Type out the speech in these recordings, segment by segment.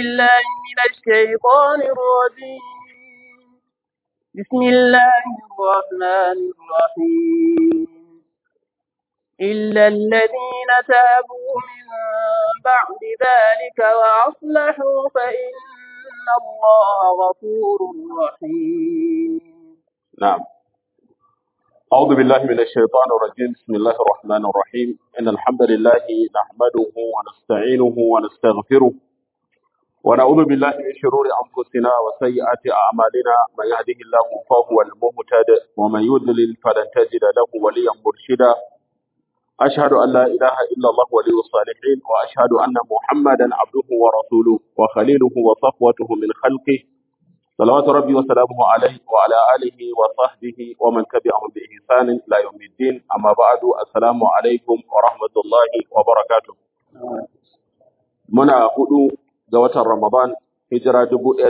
بالله من الشيطان الرجيم بسم الله الرحمن الرحيم إلا الذين تابوا من بعد ذلك وأصلحوا فإن الله غفور رحيم نعم أعوذ بالله من الشيطان الرجيم بسم الله الرحمن الرحيم إن الحمد لله نحمده ونستعينه ونستغفره ونعوذ بالله من شرور أنفسنا وسيئات أعمالنا من يهده الله فهو المهتد ومن يضلل فلن تجد له وليا مرشدا أشهد أن لا إله إلا الله ولي الصالحين وأشهد أن محمدا عبده ورسوله وخليله وصفوته من خلقه صلوات ربي وسلامه عليه وعلى آله وصحبه ومن تبعهم بإحسان إلى يوم الدين أما بعد السلام عليكم ورحمة الله وبركاته muna hudu ga watan Ramadan hijira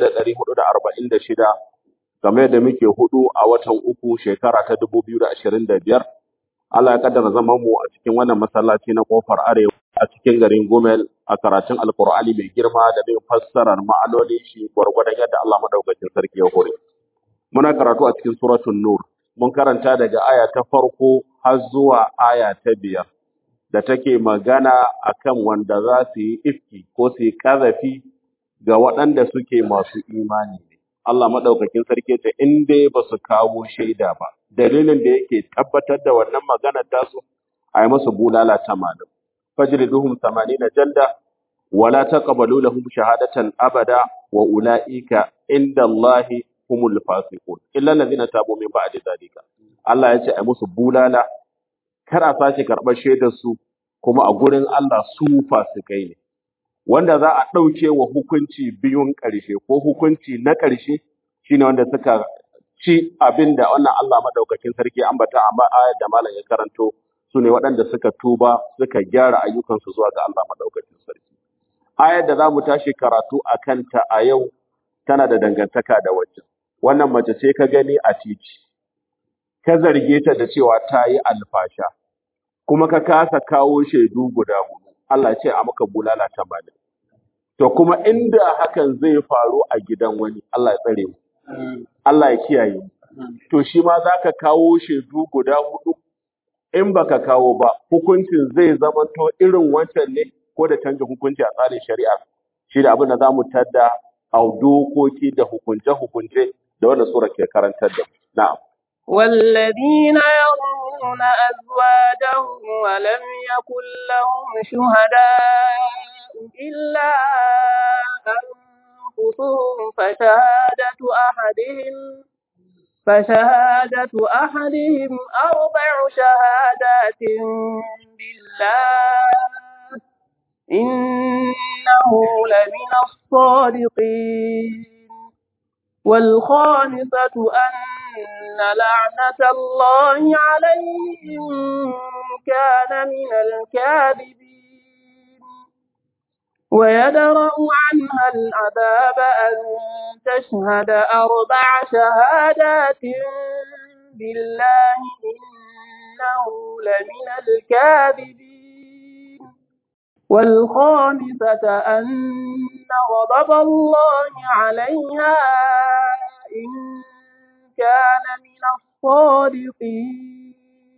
1446 game da muke hudu a watan uku shekara ta 2025 Allah ya kaddara zaman mu a cikin wannan masallaci na kofar arewa a cikin garin Gomel a karatun Alkur'ani mai girma da bin fassarar ma'anoni shi gwargwadon yadda Allah madaukakin sarki ya hore. Muna karatu a cikin suratul Nur. Mun karanta daga aya ta farko har zuwa aya ta biyar da take magana akan wanda za su yi ifki ko su yi kazafi ga waɗanda suke masu imani ne. Allah madaukakin sarki ta in dai ba su kawo shaida ba. Dalilin da yake tabbatar da wannan magana tasu a yi musu bulala tamanin. فاجلدوهم ثمانين جلدة ولا تقبلوا لهم شهادة أبدا وأولئك عند الله هم الفاسقون إلا الذين تابوا من بعد ذلك الله ya ce a musu bulala kar a sace karɓar shaidar su kuma a gurin Allah su fasikai ne wanda za a ɗauke wa hukunci biyun ƙarshe ko hukunci na ƙarshe shine wanda suka ci abin da wannan Allah madaukakin sarki ambata a ayar da malam ya karanto su ne waɗanda suka tuba suka gyara ayyukansu zuwa ga Allah maɗaukacin sarki. Ayar da za mu tashi karatu a kanta a yau tana da dangantaka da waccan. Wannan mace ce ka gani a titi, ka zarge ta da cewa ta yi alfasha, kuma ka kasa kawo shaidu guda hudu. Allah ce a maka bulala tamanin. To kuma inda hakan zai faru a gidan wani, Allah ya tsare mu. Allah ya kiyaye mu. To shi ma za ka kawo shaidu guda hudu in baka kawo ba hukuncin zai zama to irin wancan ne ko da canza hukunci a tsarin shari'a shi da abin da za mu tadda a dokoki da hukunce-hukunce da wannan sura ke karantar da mu na'am والذين يرمون أزواجهم ولم يكن لهم شهداء إلا أنفسهم فشهادة أحدهم فشهادة أحدهم أربع شهادات بالله إنه لمن الصادقين والخامسة أن لعنة الله عليه إن كان من الكاذبين ويدرأ عنها العذاب أن تشهد أربع شهادات بالله إنه لمن الكاذبين والخامسة أن غضب الله عليها إن كان من الصادقين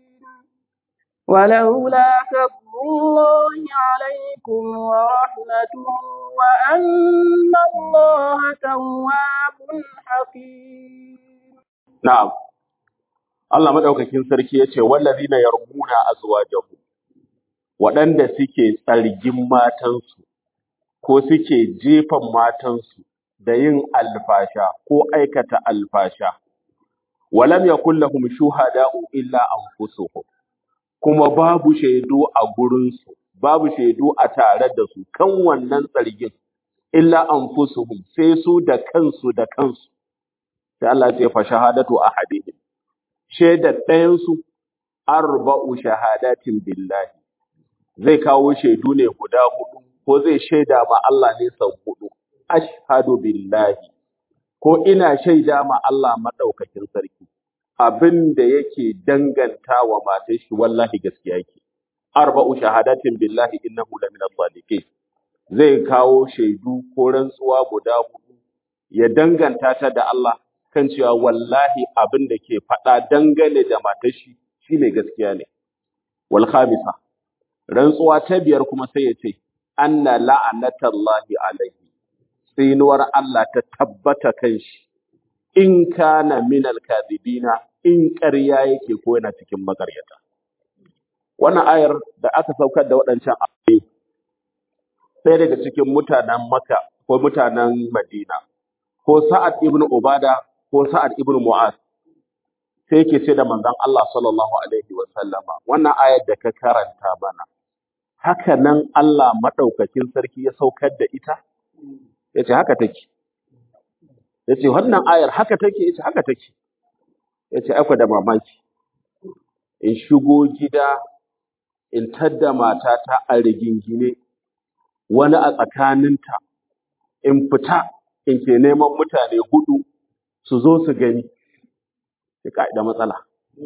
ولولا فضل الله عليكم ورحمته وأن الله تواب حكيم na'am Allah madaukakin sarki yace wallazina yarmuna azwajahum waɗanda suke tsargin matansu ko suke jefan matansu da yin alfasha ko aikata alfasha walam yakul lahum shuhada'u illa anfusuhum kuma babu shaidu a gurinsu babu shaidu a tare da su kan wannan tsargin illa anfusuhum sai su da kansu da kansu sai Allah ya ce fa shahadatu ahadihim shaidar ɗayansu arba'u shahadatin billahi zai kawo shaidu ne guda hudu ko zai shaida ma Allah ne sau hudu ashhadu billahi ko ina shaida ma Allah madaukakin sarki abin da yake danganta wa matar shi wallahi gaskiya yake arba'u shahadatin billahi innahu lamina sadiqin zai kawo shaidu ko rantsuwa guda hudu ya danganta ta da Allah kan cewa wallahi abin da ke faɗa dangane da matar shi shine gaskiya ne wal khamisa rantsuwa ta biyar kuma sai ya ce anna la'anatallahi alaihi tsinuwar Allah ta tabbata kan shi in kana minal kadhibina in ƙarya yake ko yana cikin makaryata wannan ayar da aka saukar da waɗancan ayoyi sai daga cikin mutanen Makka ko mutanen Madina ko Sa'ad ibn Ubada ko Sa'ad ibn Mu'az sai yake ce da manzon Allah sallallahu alaihi wa sallama wannan ayar da ka karanta mana haka nan Allah madaukakin sarki ya saukar da ita yace haka take yace wannan ayar haka take yace haka take yace akwai da mamaki in shigo gida in tadda matata a rigingine wani a tsakaninta in fita in ke neman mutane hudu su zo su gani ya ka'ida matsala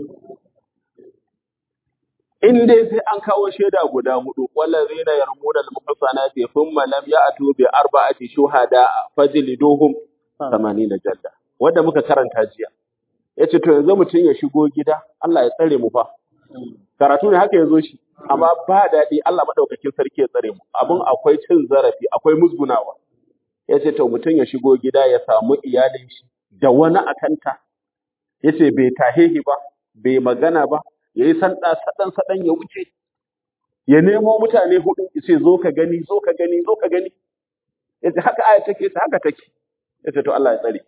in dai sai an kawo shaida guda hudu wallazina yarmuna al-muhsanati thumma lam ya'tu bi arba'ati shuhada fajliduhum 80 jalda wanda muka karanta jiya yace to yanzu mutun ya shigo gida Allah ya tsare mu fa karatu ne haka yazo shi amma ba daɗi Allah madaukakin sarki ya tsare mu abun akwai cin zarafi akwai musgunawa yace to mutun ya shigo gida ya samu iyalin shi da wani akanta yace bai tahehi ba bai magana ba yayi sanda sadan sadan ya wuce ya nemo mutane hudu yace zo ka gani zo ka gani zo ka gani yace haka aya take yace haka take yace to Allah ya tsare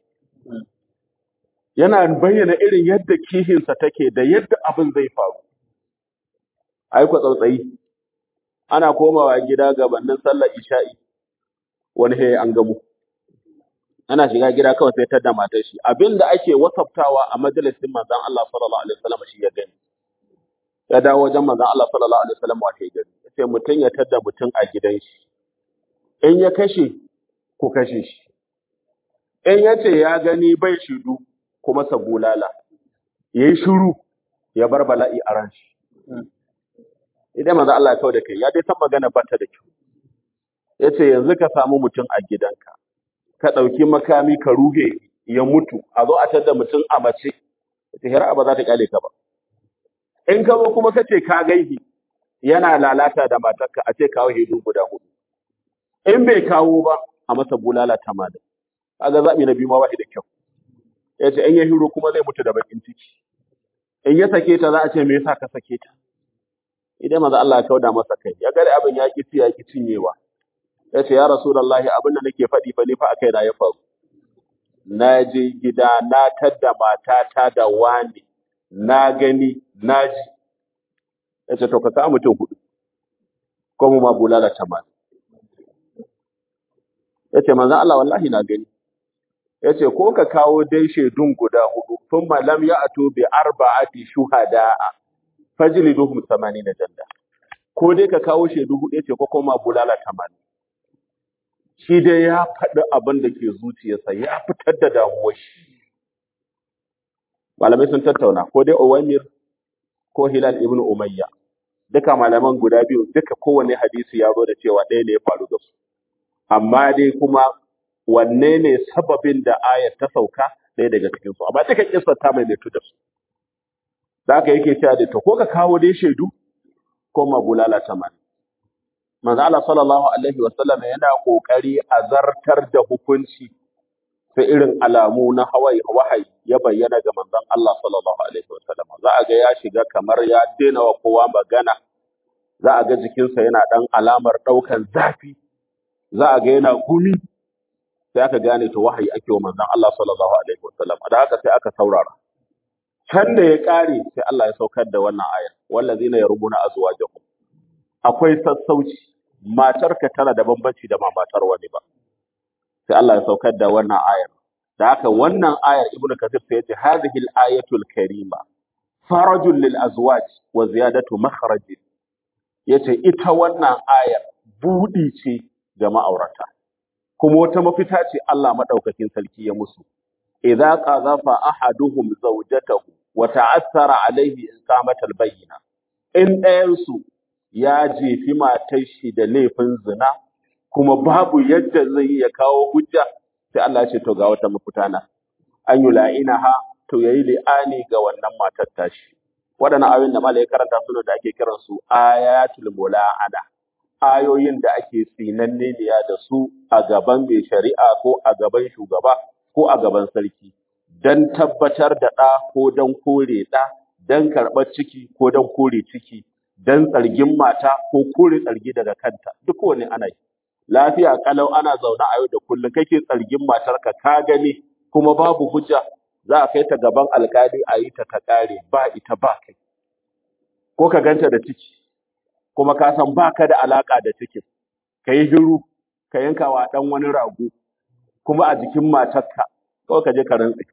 yana bayyana irin yadda kihinsa take da yadda abin zai faru ai ku tsautsayi ana komawa gida gabanin sallar isha'i wani he an gamu ana shiga gida kawai sai tada matar shi abinda ake wasaftawa a majalisin manzon Allah sallallahu alaihi wasallam shi ya gani ya dawo wajen manzon Allah sallallahu alaihi wasallam wace gani sai mutun ya tada mutun a gidan shi in ya kashe ku kashe shi in ya ce ya gani bai shidu kuma sa bulala yayi shiru ya bar bala'i a ran shi idan manzo Allah ya kawo da kai ya dai san magana ba ta da kyau yace yanzu ka samu mutum a gidanka ka dauki makami ka ruhe ya mutu a zo a tada mutum a mace yace hira ba za ta kyale ka ba in ka zo kuma kace ka gaihi yana lalata da matarka a ce kawo hedu guda hudu in bai kawo ba a masa bulala tamanin kaga zabi na biyu ma bai da kyau yace in ya hiro kuma zai mutu da bakin ciki in ya sake ta za a ce me yasa ka sake ta idan maza Allah ya kauda masa kai ya gare abin ya ki ya ki cinyewa ya ce ya rasulullahi abin da nake faɗi fa ni fa akai na ya faru na je gida na tadda matata da wani na gani na ji ya ce to ka kawo mutum hudu ko mu ma bulala tamanin ya ce manzan Allah wallahi na gani ya ce ko ka kawo dai shaidun guda hudu tun malam ya ato bi arba'ati shuhada'a fajliduhum 80 janda ko dai ka kawo shaidu hudu yace ko kuma bulala 80 shi dai ya faɗi abin da ke zuciyarsa ya fitar da damuwar shi malamai sun tattauna ko dai Uwaymir ko Hilal ibn Umayya duka malaman guda biyu duka kowanne hadisi ya zo da cewa ɗaya ne ya faru da su amma dai kuma wanne ne sababin da ayat ta sauka ɗaya daga cikin su amma duka kissa ta mai da su da haka yake cewa da to ko ka kawo dai shaidu ko ma bulala tamani manzo Allah sallallahu alaihi wasallam yana kokari a zartar da hukunci sai irin alamu na hawaii wahayi ya bayyana ga manzon Allah sallallahu alaihi wasallam za a ga ya shiga kamar ya daina wa kowa magana za a ga jikinsa yana dan alamar daukan zafi za a ga yana gumi sai aka gane to wahayi ake wa manzon Allah sallallahu alaihi wasallam da haka sai aka saurara can da ya ƙare sai Allah ya saukar da wannan ayar wallazina yarmuna azwajahum akwai sassauci matarka tana da bambanci da ma matar wani ba sai Allah ya saukar da wannan ayar da haka wannan ayar ibnu kathir sai ya ce hadhihi al-ayatul karima farajul lil azwaj wa ziyadatu makhraj yace ita wannan ayar budi ce ga ma'aurata kuma wata mafita ce Allah madaukakin sarki ya musu idza qadhafa ahaduhum zawjatahu wa ta'assara alayhi iqamatal bayyina in ɗayansu ya jefi matar shi da laifin zina kuma babu yadda zai yi ya kawo hujja sai Allah ya ce to ga wata mafita na an yi la'inaha to yayi li'ani ga wannan matar tashi waɗannan ayoyin da malai karanta suna da ake kiran su ayatul mula'ana ayoyin da ake tsinanne da su a gaban mai shari'a ko a gaban shugaba ko a gaban sarki don tabbatar da ɗa ko don kore ɗa don karɓar ciki ko don kore ciki don tsargin mata ko kore tsargi daga kanta duk wani ana yi lafiya kalau ana zaune a yau da kullum kake tsargin matarka ka gani kuma babu hujja za a kai ta gaban alkali a yi ta ta kare ba ita ba kai ko ka ganta da ciki kuma ka san baka da alaka da cikin ka yi hiru ka yanka wa dan wani rago kuma a jikin matarka kawai ka je ka rantse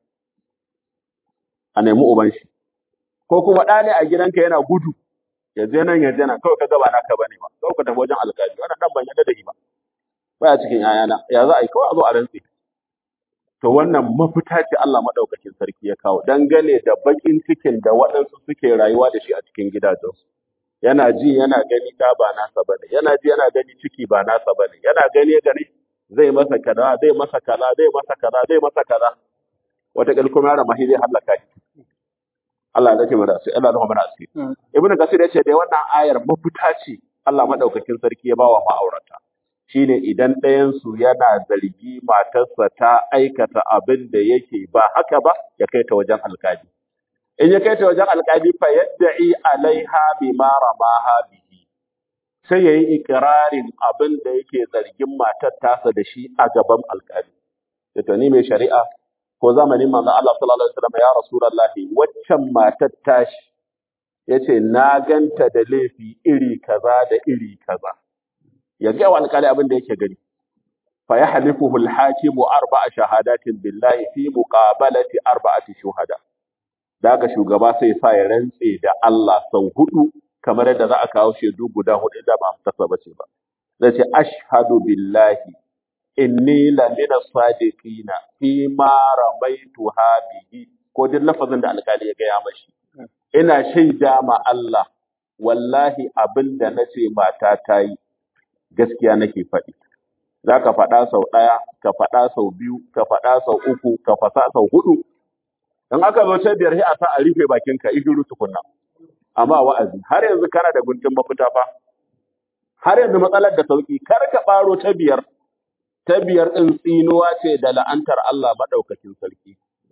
a nemi uban shi ko kuma ɗa ne a gidanka yana gudu ya je nan ya je nan kawai ka gaba naka bane ba kawai ka tafi wajen alƙali wannan dan ban yadda da shi ba baya cikin yayana ya za a yi kawai a zo a rantse to wannan mafita ce Allah madaukakin sarki ya kawo dangane da bakin cikin da waɗansu suke rayuwa da shi a cikin gidajensu yana ji yana gani ɗa ba nasa bane yana ji yana gani ciki ba nasa bane yana gani gani zai masa kaza zai masa kaza zai masa kaza zai masa kaza wata kuma yara mahi zai hallaka shi Allah ya dace mana sai Allah ya mana asiri ibnu kasir yace dai wannan ayar mafita ce Allah madaukakin sarki ya bawa ma'aurata shine idan ɗayan su yana zargi matarsa ta aikata abin da yake ba haka ba ya kai ta wajen alkali in ya kai ta wajen alkali fa yadda'i alaiha bima ramaha bihi sai yayi ikrarin abin da yake zargin matar tasa da shi a gaban alkali to ni mai shari'a ko zamanin manzon Allah sallallahu alaihi wasallam ya rasulullahi waccan matar tashi yace na ganta da laifi iri kaza da iri kaza ya ga wa alƙali abin da yake gani fa yahlifuhu al-hakimu arba'a shahadatin billahi fi muqabalati arba'ati shuhada daga shugaba sai sa ya rantse da Allah sau hudu kamar yadda za a kawo shaidu guda hudu da ba tasa bace ba zai ce ashhadu billahi inni la min as-sadiqina fi ma ramaitu bihi ko duk lafazin da alƙali ya gaya mashi ina shaida ma Allah wallahi abin da nace mata ta yi gaskiya nake faɗi za ka faɗa sau ɗaya ka faɗa sau biyu ka faɗa sau uku ka fasa sau hudu in aka zo ta biyar sai a sa a rufe bakinka ihiru tukunna amma wa'azi har yanzu kana da guntun mafita fa har yanzu matsalar da sauki kar ka ɓaro ta biyar ta biyar ɗin tsinuwa ce da la'antar Allah maɗaukakin sarki.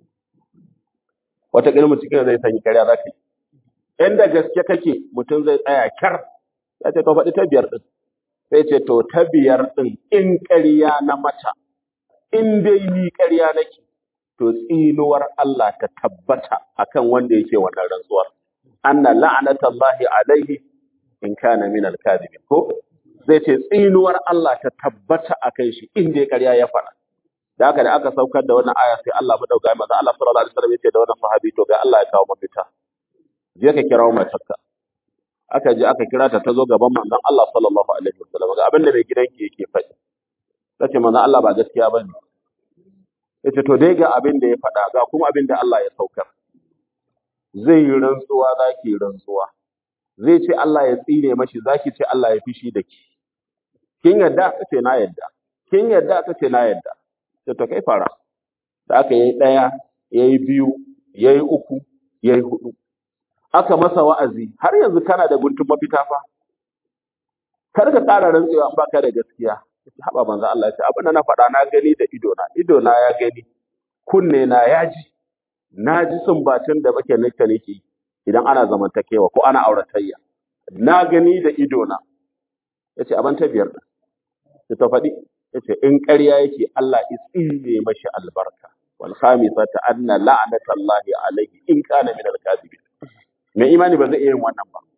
Wata ƙilmu cikin zai sanyi karya za ka yi. Inda gaske kake mutum zai tsaya kyar, ya ce to faɗi ta biyar ɗin. Sai ce to ta biyar ɗin in ƙarya na mata, in dai ni ƙarya nake, to tsinuwar Allah ta tabbata akan wanda yake wannan rantsuwar. Anna la'anatallahi alaihi in kana min al-kadhibin ko zai ce tsinuwar Allah ta tabbata a kan shi inda ya karya ya faɗa. Da haka da aka saukar da wannan aya sai Allah madauka maza Allah sallallahu alaihi wasallam ya ce da wannan sahabi to ga Allah ya kawo mafita. Je ka kirawo matarka. Aka je aka kira ta ta zo gaban manzon Allah sallallahu alaihi wasallam ga abin da mai gidanki yake faɗi. Ta ce manzon Allah ba gaskiya bane. Ya ce to dai ga abin da ya faɗa ga kuma abin da Allah ya saukar. Zai yi rantsuwa za ki yi rantsuwa. zai ce Allah ya tsine mashi zaki ce Allah ya fishi da ki kin yadda ka ce na yadda kin yadda ka ce na yadda sai to kai fara da aka yi daya yayi biyu yayi uku yayi hudu aka masa wa'azi har yanzu kana da guntun mafita fa kar ka ƙara rantsewa in baka da gaskiya haba manzo Allah ya ce abin da na faɗa na gani da ido na ido na ya gani kunne na ya ji na ji sumbatin da bake nake nake idan ana zamantakewa ko ana auratayya na gani da ido na yace aban ta biyar da ta faɗi yace in ƙarya yake Allah isine mashi albarka wal khamisata anna la'natallahi alayhi in kana min al-kadhibin mai imani ba zai iya yin wannan ba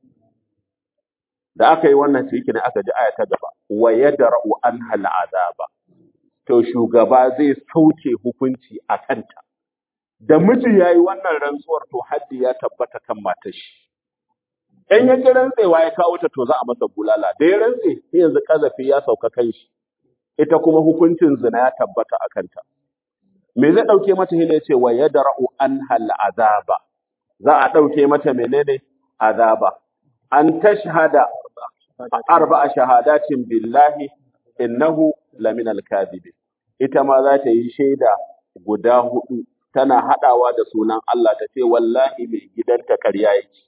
da aka yi wannan shi ne aka ji aya ta gaba wa yadra'u anha al'azaba to shugaba zai sauke hukunci a kanta da miji yayi wannan rantsuwar to haddi ya tabbata kan matar shi in ya ki rantsewa ya kawo ta to za a masa bulala da ya rantse sai yanzu kazafi ya sauka kan shi ita kuma hukuncin zina ya tabbata a kanta me zai dauke mata hila yace wa yadra'u anha al'azaba za a dauke mata menene azaba an tashhada arba'a shahadatin billahi innahu laminal kadhibin ita ma za ta yi shaida guda hudu tana hadawa da sunan Allah ta ce wallahi mai gidanta ƙarya yake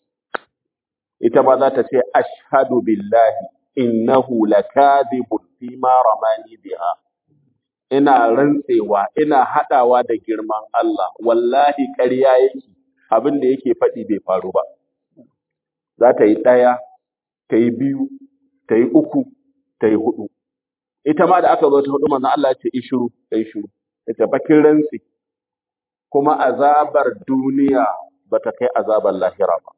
ita ma za ta ce ashhadu billahi innahu lakadhibun fi ma ramani biha ina rantsewa ina hadawa da girman Allah wallahi ƙarya yake abin da yake faɗi bai faru ba za ta yi ɗaya ta yi biyu ta yi uku ta yi hudu ita ma da aka zo ta hudu manzo Allah ya ce ishuru ta yi shiru ita bakin rantsi kuma azabar duniya bata kai azabar lahira ba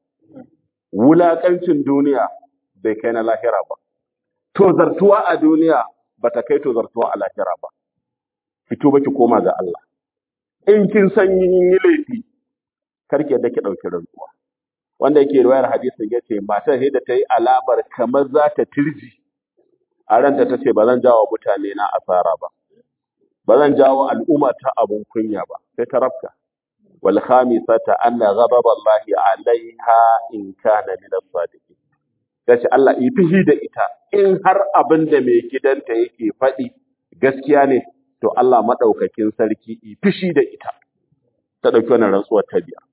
wulakancin duniya bai kai na lahira ba tozartuwa a duniya bata kai tozartuwa a lahira ba fito baki koma ga Allah in kin san yin yi laifi karki yadda ki dauki rantsuwa wanda yake riwayar hadisin yace matar sai da ta yi alamar kamar za ta tirji a ranta ta ce ba zan jawo mutane na asara ba ba zan jawo al'umma ta abun kunya ba sai ta rafka wal khamisata anna ghadab Allah alaiha in kana min as-sadiqin kace Allah yi fihi da ita in har abin da mai gidanta yake faɗi gaskiya ne to Allah madaukakin sarki yi fishi da ita ta dauki wannan rantsuwar ta biya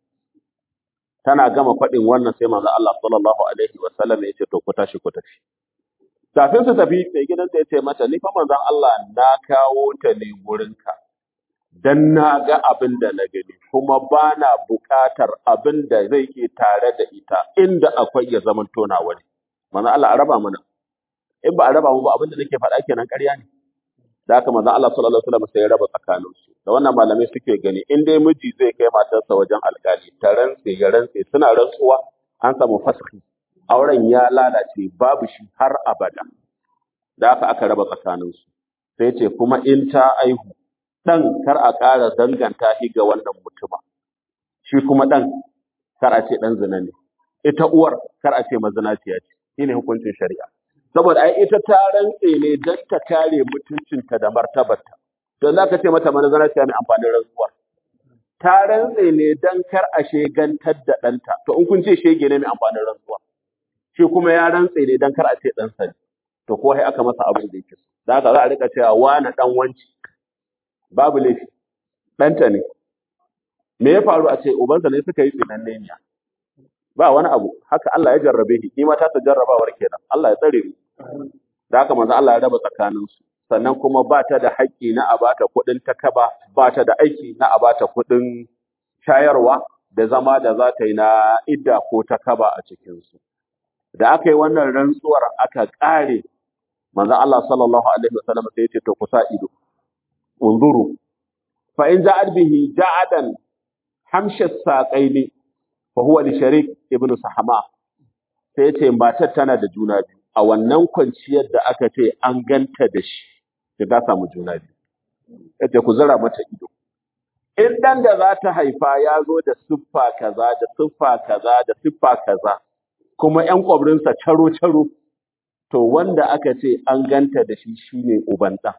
tana gama faɗin wannan sai manzo Allah sallallahu alaihi wa sallam ya ce to ku tashi ku tafi kafin su tafi mai gidanta ya ce mata ni fa manzon Allah na kawo ta ne gurinka dan na ga abin da na gani kuma ba na buƙatar abin da zai ke tare da ita inda akwai ya zaman tona wani manzon Allah a raba mana in ba a raba mu ba abin da nake faɗa kenan ƙarya ne da haka manzon Allah sallallahu alaihi wasallam sai ya raba tsakanin su da wannan malamai suke gani in dai miji zai kai matarsa wajen alƙali ta rantse ya rantse suna rantsuwa an samu faski auren ya lalace babu shi har abada da haka aka raba tsakaninsu sai ce kuma in ta aihu ɗan kar a ƙara danganta shi ga wannan mutuma shi kuma ɗan kar a ce ɗan zina ne ita uwar kar a ce mazinaciya ce shi ne hukuncin shari'a saboda ai ita ta rantse ne don ta kare mutuncinta da martabarta don za ka ce mata mazinaciya mai amfanin rantsuwar ta rantse ne don kar a shegantar da ɗanta to in kun ce shege ne mai amfanin rantsuwa shi kuma ya rantse ne dan kar a ce dan sani to ko sai aka masa abin da yake so da haka za a rika cewa wani dan wanci babu laifi ɗanta ne me ya faru a ce ubansa ne suka yi tsinanne ne ba wani abu haka Allah ya jarrabe shi ni ma ta ta jarrabawar kenan Allah ya tsare mu da haka manzo Allah ya raba tsakanin su sannan kuma ba ta da haƙƙi na a bata kuɗin takaba ba ta da aiki na a bata kuɗin shayarwa da zama da za ta yi na idda ko takaba a cikin su da aka yi wannan rantsuwar aka ƙare manzo Allah sallallahu alaihi wasallam sai ya ce to kusa ido unzuru fa in ja'at bihi ja'adan hamsha saqaini fa huwa li sharik ibnu sahama sai ya ce matar tana da juna biyu a wannan kwanciyar da aka ce an ganta da shi da ta samu juna biyu yace ku zara mata ido in dan da za ta haifa ya zo da siffa kaza da siffa kaza da siffa kaza kuma ƴan ƙwabrinsa caro-caro, to wanda aka ce an ganta da shi shine uban ɗan.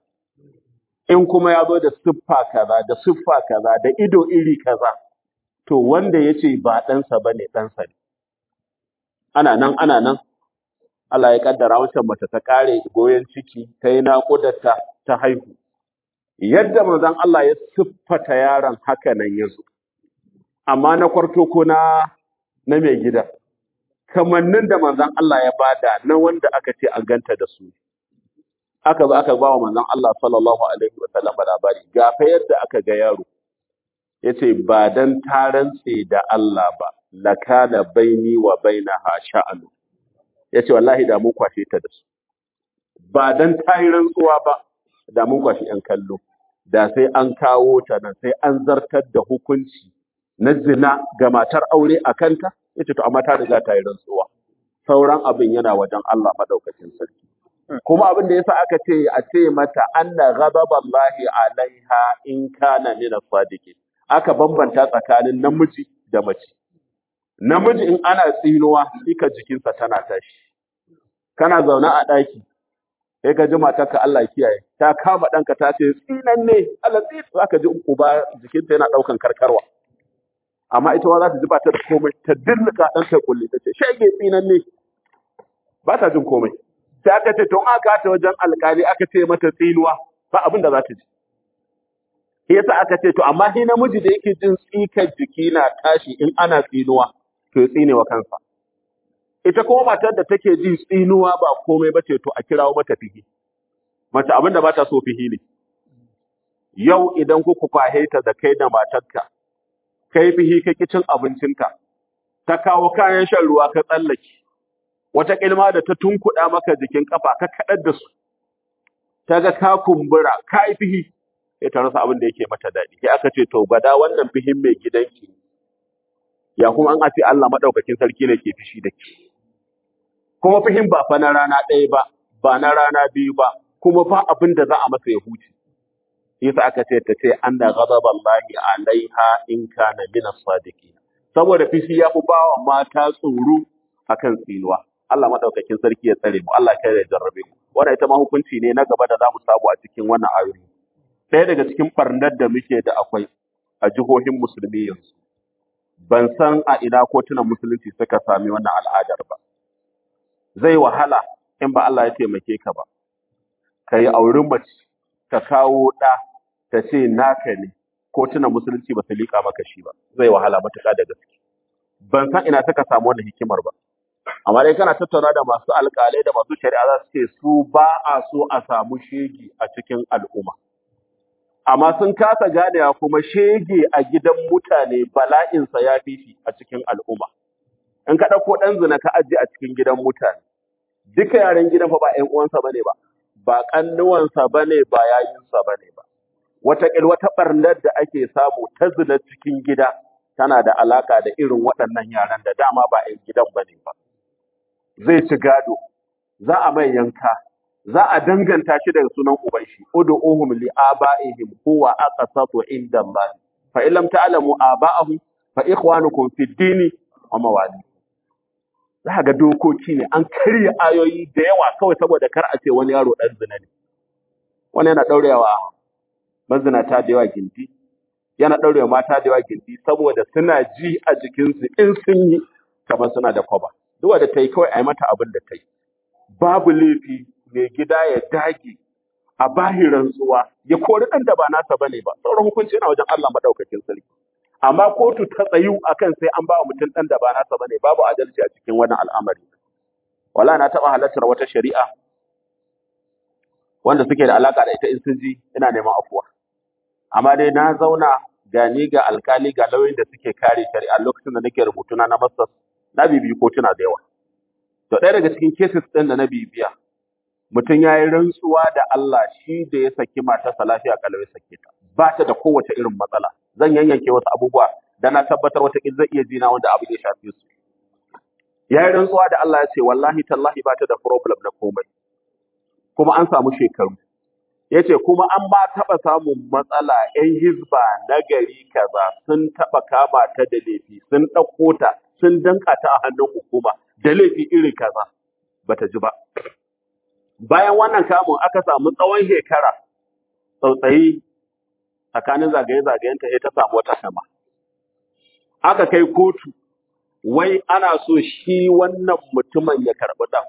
In kuma ya zo da siffa kaza, da siffa kaza, da ido iri kaza, to wanda ya ce ba ɗansa ba ne ɗansa ne. Ana nan, ana nan, Allah ya ƙaddara wancan mace ta ƙare goyon ciki, ta yi naƙudarta ta haihu. Yadda manzon Allah ya siffata yaron haka nan ya zo, amma na kwarto ko na na mai gida. kamannin da manzon Allah ya bada na wanda aka ce an ganta da su aka zo aka ba wa manzon Allah sallallahu alaihi wa sallam labari ga fa yadda aka ga yaro yace ba dan ta rantse da Allah ba lakana baini wa bainaha sha'anu yace wallahi da mun kwashe ta da su ba dan ta yi rantsuwa ba da mun kwashe yan kallo da sai an kawo ta nan sai an zartar da hukunci na zina ga matar aure a kanta yace to amma ta riga ta yi rantsuwa sauran abin yana wajen Allah madaukakin sarki kuma abin da yasa aka ce a ce mata anna ghadaballahi alaiha in kana min as-sadiqin aka bambanta tsakanin namiji da mace namiji in ana tsinuwa ika jikinsa tana tashi kana zaune a ɗaki sai ka ji matarka Allah kiyaye ta kama ɗanka ta ce tsinan ne Allah tsi zaka ji uba jikinta yana ɗaukan karkarwa amma ita ma za ta ji ba ta da komai ta dirnika ɗan ta kulle ta ce shege tsinan ne ba ta jin komai sai aka ce tun aka ta wajen alkali aka ce mata tsinuwa ba abin da za ta ji shi yasa aka ce to amma shi namiji da yake jin tsikar jiki na tashi in ana tsinuwa to ya tsine wa kansa ita kuma matar da take jin tsinuwa ba komai ba ce to a kirawo mata fihi mace abin da ba ta so fihi ne yau idan kuka kwahe ta da kai da matarka kai fihi ka ki cin abincinka ta kawo kayan shan ruwa ka tsallake wata kilma da ta tunkuɗa maka jikin kafa ka kaɗar da su ta ga ka kumbura ka yi fihi sai ta rasa abin da yake mata daɗi sai aka ce to gada wannan fihin mai gidanki ya kuma an ce Allah madaukakin sarki ne ke fishi da ke kuma fihin ba fa na rana ɗaya ba ba na rana biyu ba kuma fa abin da za a masa ya huce yasa aka ce ta ce anna ghadaballahi alaiha in kana min as-sadiqin saboda fishi ya fi bawa mata tsoro akan tsinuwa Allah madaukakin sarki ya tsare mu Allah kai ya jarrabe mu wannan ita ma hukunci ne na gaba da zamu samu a cikin wannan ayoyi ɗaya daga cikin barnar da muke da akwai a jihohin musulmi yanzu ban san a ina kotunan musulunci suka sami wannan al'adar ba zai wahala in ba Allah ya taimake ka ba ka yi auren mace ka kawo ɗa ta ce naka ne kotunan musulunci ba su liƙa maka shi ba zai wahala matuƙa da gaske ban san ina suka samu wannan hikimar ba amma dai kana tattauna da masu alƙalai da masu shari'a za su ce su ba a so a samu shege a cikin al'umma amma sun kasa ganewa kuma shege a gidan mutane bala'insa ya fi shi a cikin al'umma in ka ɗauko ɗan zina ka ajiye a cikin gidan mutane duka yaren gidan fa ba ƴan uwansa bane ba ba ƙannuwansa bane ba yayinsa bane ba wataƙil wata ɓarnar da ake samu ta zina cikin gida tana da alaƙa da irin waɗannan yaran da dama ba ƴan gidan bane ba zai ci gado za a mai yanka za a danganta shi daga sunan uban shi ud'uhum li aba'ihim huwa aqsatu inda Allah fa illam ta'lamu aba'ahum fa ikhwanukum fid dini wa mawali za ga dokoki ne an karya ayoyi da yawa kawai saboda kar a ce wani yaro dan zina ne wani yana daurewa mazinata da yawa gindi yana daurewa mata da yawa gindi saboda suna ji a jikinsu in sun yi kamar suna da kwaba duk wanda ta yi kawai a yi mata abin da ta yi babu laifi mai gida ya dage a bahi rantsuwa ya kori ɗan da ba nasa bane ba sauran hukunci yana wajen Allah madaukakin sarki amma kotu ta tsayu akan sai an ba wa mutum ɗan da ba nasa bane babu adalci a cikin wannan al'amari wala na taɓa halartar wata shari'a wanda suke da alaka da ita in sun ji ina neman afuwa amma dai na zauna ga ni ga alkali ga lauyoyin da suke kare shari'a lokacin da nake rubutuna na masters na bibiyi kotuna da yawa to ɗaya daga cikin cases ɗin da na bibiya mutum ya yi rantsuwa da Allah shi da ya saki matarsa lafiya kalau ya sake ta ba ta da kowace irin matsala zan yanyanke wasu abubuwa da na tabbatar wata zai iya jina wanda abu ya shafe su ya yi rantsuwa da Allah ya ce wallahi tallahi ba ta da problem na komai kuma an samu shekaru ya ce kuma an ma taɓa samun matsala ‘yan hizba na gari kaza sun taɓa kama ta da laifi sun ɗauko ta sun danka ta a hannun hukuma da laifi iri kaza bata ji ba bayan wannan kamun aka samu tsawon shekara tsautsayi tsakanin zagaye-zagayenta sai ta samu wata sama aka kai kotu wai ana so shi wannan mutumin ya karɓi ɗan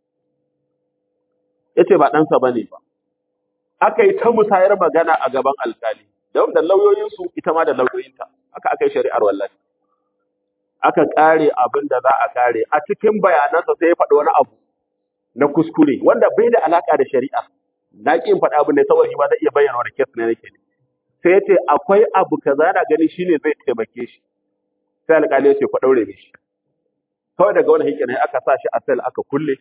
ya ce ba ɗansa ba ne ba aka yi ta musayar magana a gaban alkali da da lauyoyinsu ita ma da lauyoyinta aka aka yi shari'ar wallahi aka ƙare abin da za a ƙare a cikin bayanansa sai ya faɗi wani abu na kuskure wanda bai da alaka da shari'a na ƙin faɗa abu ne saboda shi ba zai iya bayyana wani kes ne nake ne sai ya ce akwai abu kaza yana gani shine zai taimake shi sai alƙali ya ce ku ɗaure mishi kawai daga wani hikin aka sa shi a sel aka kulle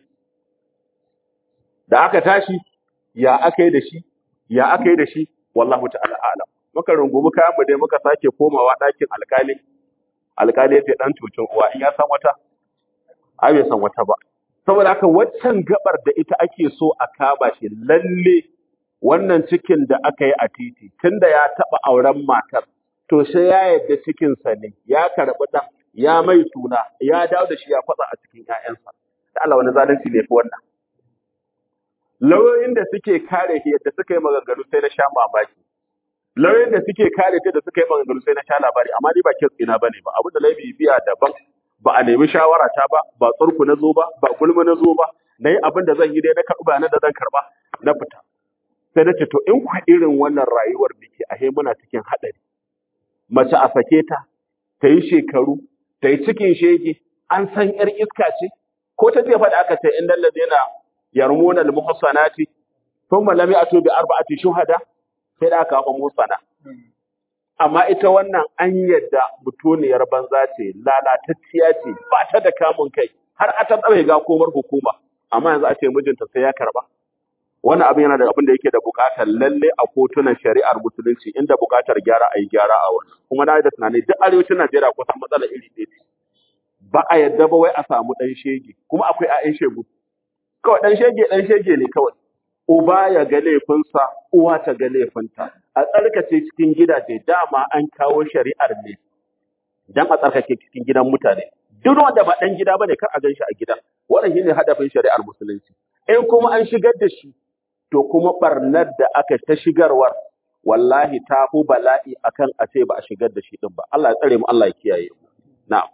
da aka tashi ya aka yi da shi ya aka yi da shi wallahu ta'ala alam muka rungumi kayan mu dai muka sake komawa ɗakin alƙali alƙali ya ce ɗan cucin uwa in ya san wata ai bai san wata ba saboda haka waccan gabar da ita ake so a kama shi lalle wannan cikin da aka yi a titi tunda ya taba auren matar to sai ya yadda cikinsa ne ya karɓi ɗan ya mai suna ya dawo da shi ya fatsa a cikin ƴaƴansa da Allah wani zalunci ne fi wannan lauyoyin da suke kare shi yadda suka yi maganganu sai na sha mamaki lauyoyin da suke kare ta da suka yi maganganu sai na sha labari amma ni ba kes ina bane ba abin da laifi biya daban ba a nemi shawara ta ba ba tsurku na zo ba ba gulma na zo ba na yi abin da zan yi dai na karɓi bayanan da zan karɓa na fita sai na ce to in ku irin wannan rayuwar muke ahe muna cikin haɗari mace a sake ta ta yi shekaru ta yi cikin shege an san yar iska ce ko ta ce faɗa aka ce in dalla zai na yarmuna al-muhsanati thumma lam ya'tu bi arba'ati shuhada sai da aka hafa musana amma ita wannan an yadda mutuniyar banza ce lalatacciya ce ba ta da kamun kai har a ta tsare ga komar hukuma amma yanzu a ce mijinta sai ya karba wannan abin yana da abin da yake da bukatar lalle a kotunan shari'ar musulunci inda bukatar gyara a yi gyara a wani kuma na yi da tunani duk arewacin najeriya kusan matsala iri ɗaya ce ba a yadda ba wai a samu ɗan shege kuma akwai 'ya'yan shegu kawai ɗan shege ɗan shege ne kawai uba ya ga laifinsa uwa ta ga laifinta a tsarkace cikin gidaje dama an kawo shari'ar ne dan a tsarkake cikin gidan mutane duk wanda ba ɗan gida bane kar a gan shi a gidan wannan shine hadafin shari'ar musulunci in kuma an shigar da shi to kuma barnar da aka ta shigarwar wallahi ta fi bala'i akan a ce ba a shigar da shi din ba Allah ya tsare mu Allah ya kiyaye mu na'am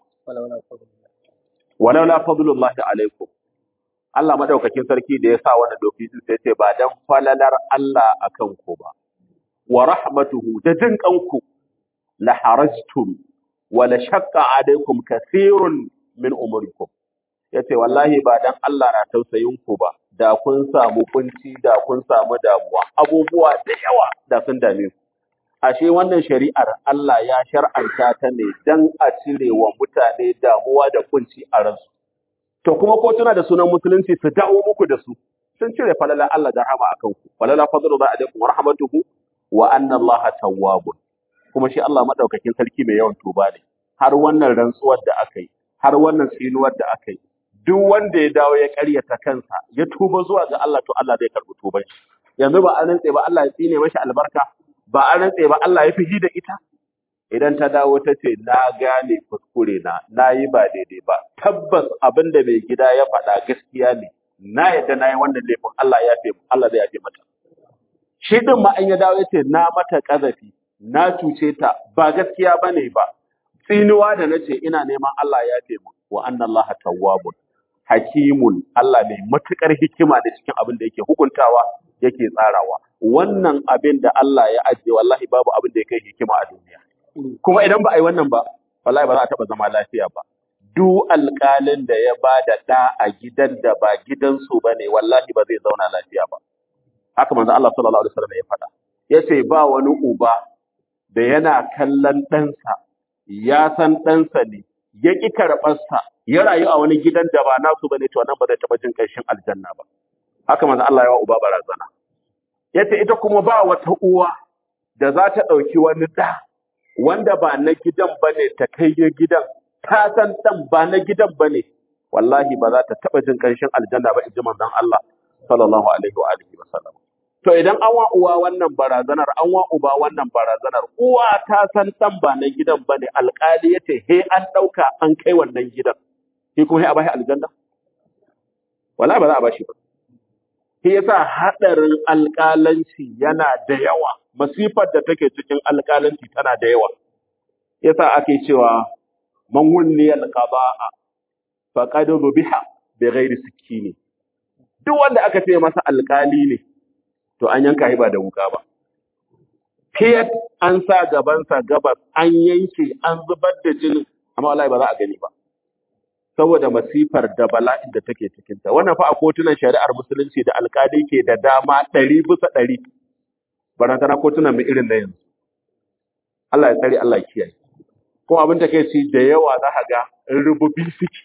walaula fadlullahi alaikum Allah madaukakin sarki da ya sa wannan doki din sai ce ba dan falalar Allah akan ku ba wa rahmatuhu da jin kanku la harajtum wa la shaqqa alaikum kathirun min umurikum yace wallahi ba dan Allah na tausayin ku ba da kun samu kunci da kun samu damuwa abubuwa da yawa da sun dame ku ashe wannan shari'ar Allah ya shar'anta ta ne dan a cire wa mutane damuwa da kunci a ransu to kuma ko tuna da sunan musulunci su dawo muku da su sun cire falala Allah da rahama akan ku falala fadlu ba alaikum wa rahmatuhu wa anna Allah tawwabun kuma shi Allah madaukakin sarki mai yawan tuba ne har wannan rantsuwar da aka yi har wannan tsinuwar da aka yi duk wanda ya dawo ya karyata kansa ya tuba zuwa ga Allah to Allah zai karbi tuban shi yanzu ba an rantse ba Allah ya tsine mashi albarka ba an rantse ba Allah ya fihi da ita idan ta dawo ta ce na gane kuskure na na yi ba daidai ba tabbas abin da mai gida ya faɗa gaskiya ne na yadda na yi wannan laifin Allah ya fi Allah zai yafe mata shi din ma an ya dawo ya ce na mata ƙazafi na cuce ta ba gaskiya bane ba tsinuwa da nace ina neman Allah ya yafe mu wa anna Allah tawwabun hakimun Allah mai matukar hikima da cikin abin da yake hukuntawa yake tsarawa wannan abin da Allah ya ajiye wallahi babu abin da ya kai hikima a duniya kuma idan ba a yi wannan ba wallahi ba za a taɓa zama lafiya ba duk alƙalin da ya ba da ɗa a gidan da ba gidansu ba ne wallahi ba zai zauna lafiya ba haka manzo Allah sallallahu alaihi wasallam ya faɗa yace ba wani uba da yana kallon ɗansa ya san ɗansa ne ya ƙi karɓarsa ya rayu a wani gidan da ba nasu bane to nan ba zai taɓa jin ƙarshen aljanna ba haka manzo Allah ya wa uba barazana yace ita kuma ba wata uwa da za ta ɗauki wani ɗa wanda ba na gidan bane ta kai ya gidan ta san ɗan ba na gidan bane wallahi ba za ta taɓa jin ƙarshen aljanna ba inji manzon Allah sallallahu alaihi wa alihi wasallam to idan an wa uwa wannan barazanar an wa uba wannan barazanar uwa ta san ɗan ba na gidan bane alƙali yace he an ɗauka an kai wannan gidan shi kuma he a bashi aljanna wallahi ba za a bashi ba shi yasa haɗarin alƙalanci yana da yawa masifar da take cikin alƙalanci tana da yawa yasa ake cewa man wulli alqaba'a faqad biha bi ghairi sikini duk wanda aka ce masa alƙali ne to an yanka shi ba da wuka ba fiyat an sa gabansa gabas an yanke an zubar da jinin amma wallahi ba za a gani ba saboda masifar da bala'in da take cikinta. Wannan fa a kotunan shari'ar musulunci da alkali ke da dama ɗari bisa ɗari, barantana kotunan mu irin na yanzu. Allah ya tsare Allah ya kiyaye. Kuma abin da ci da yawa za ka ga rububi suke,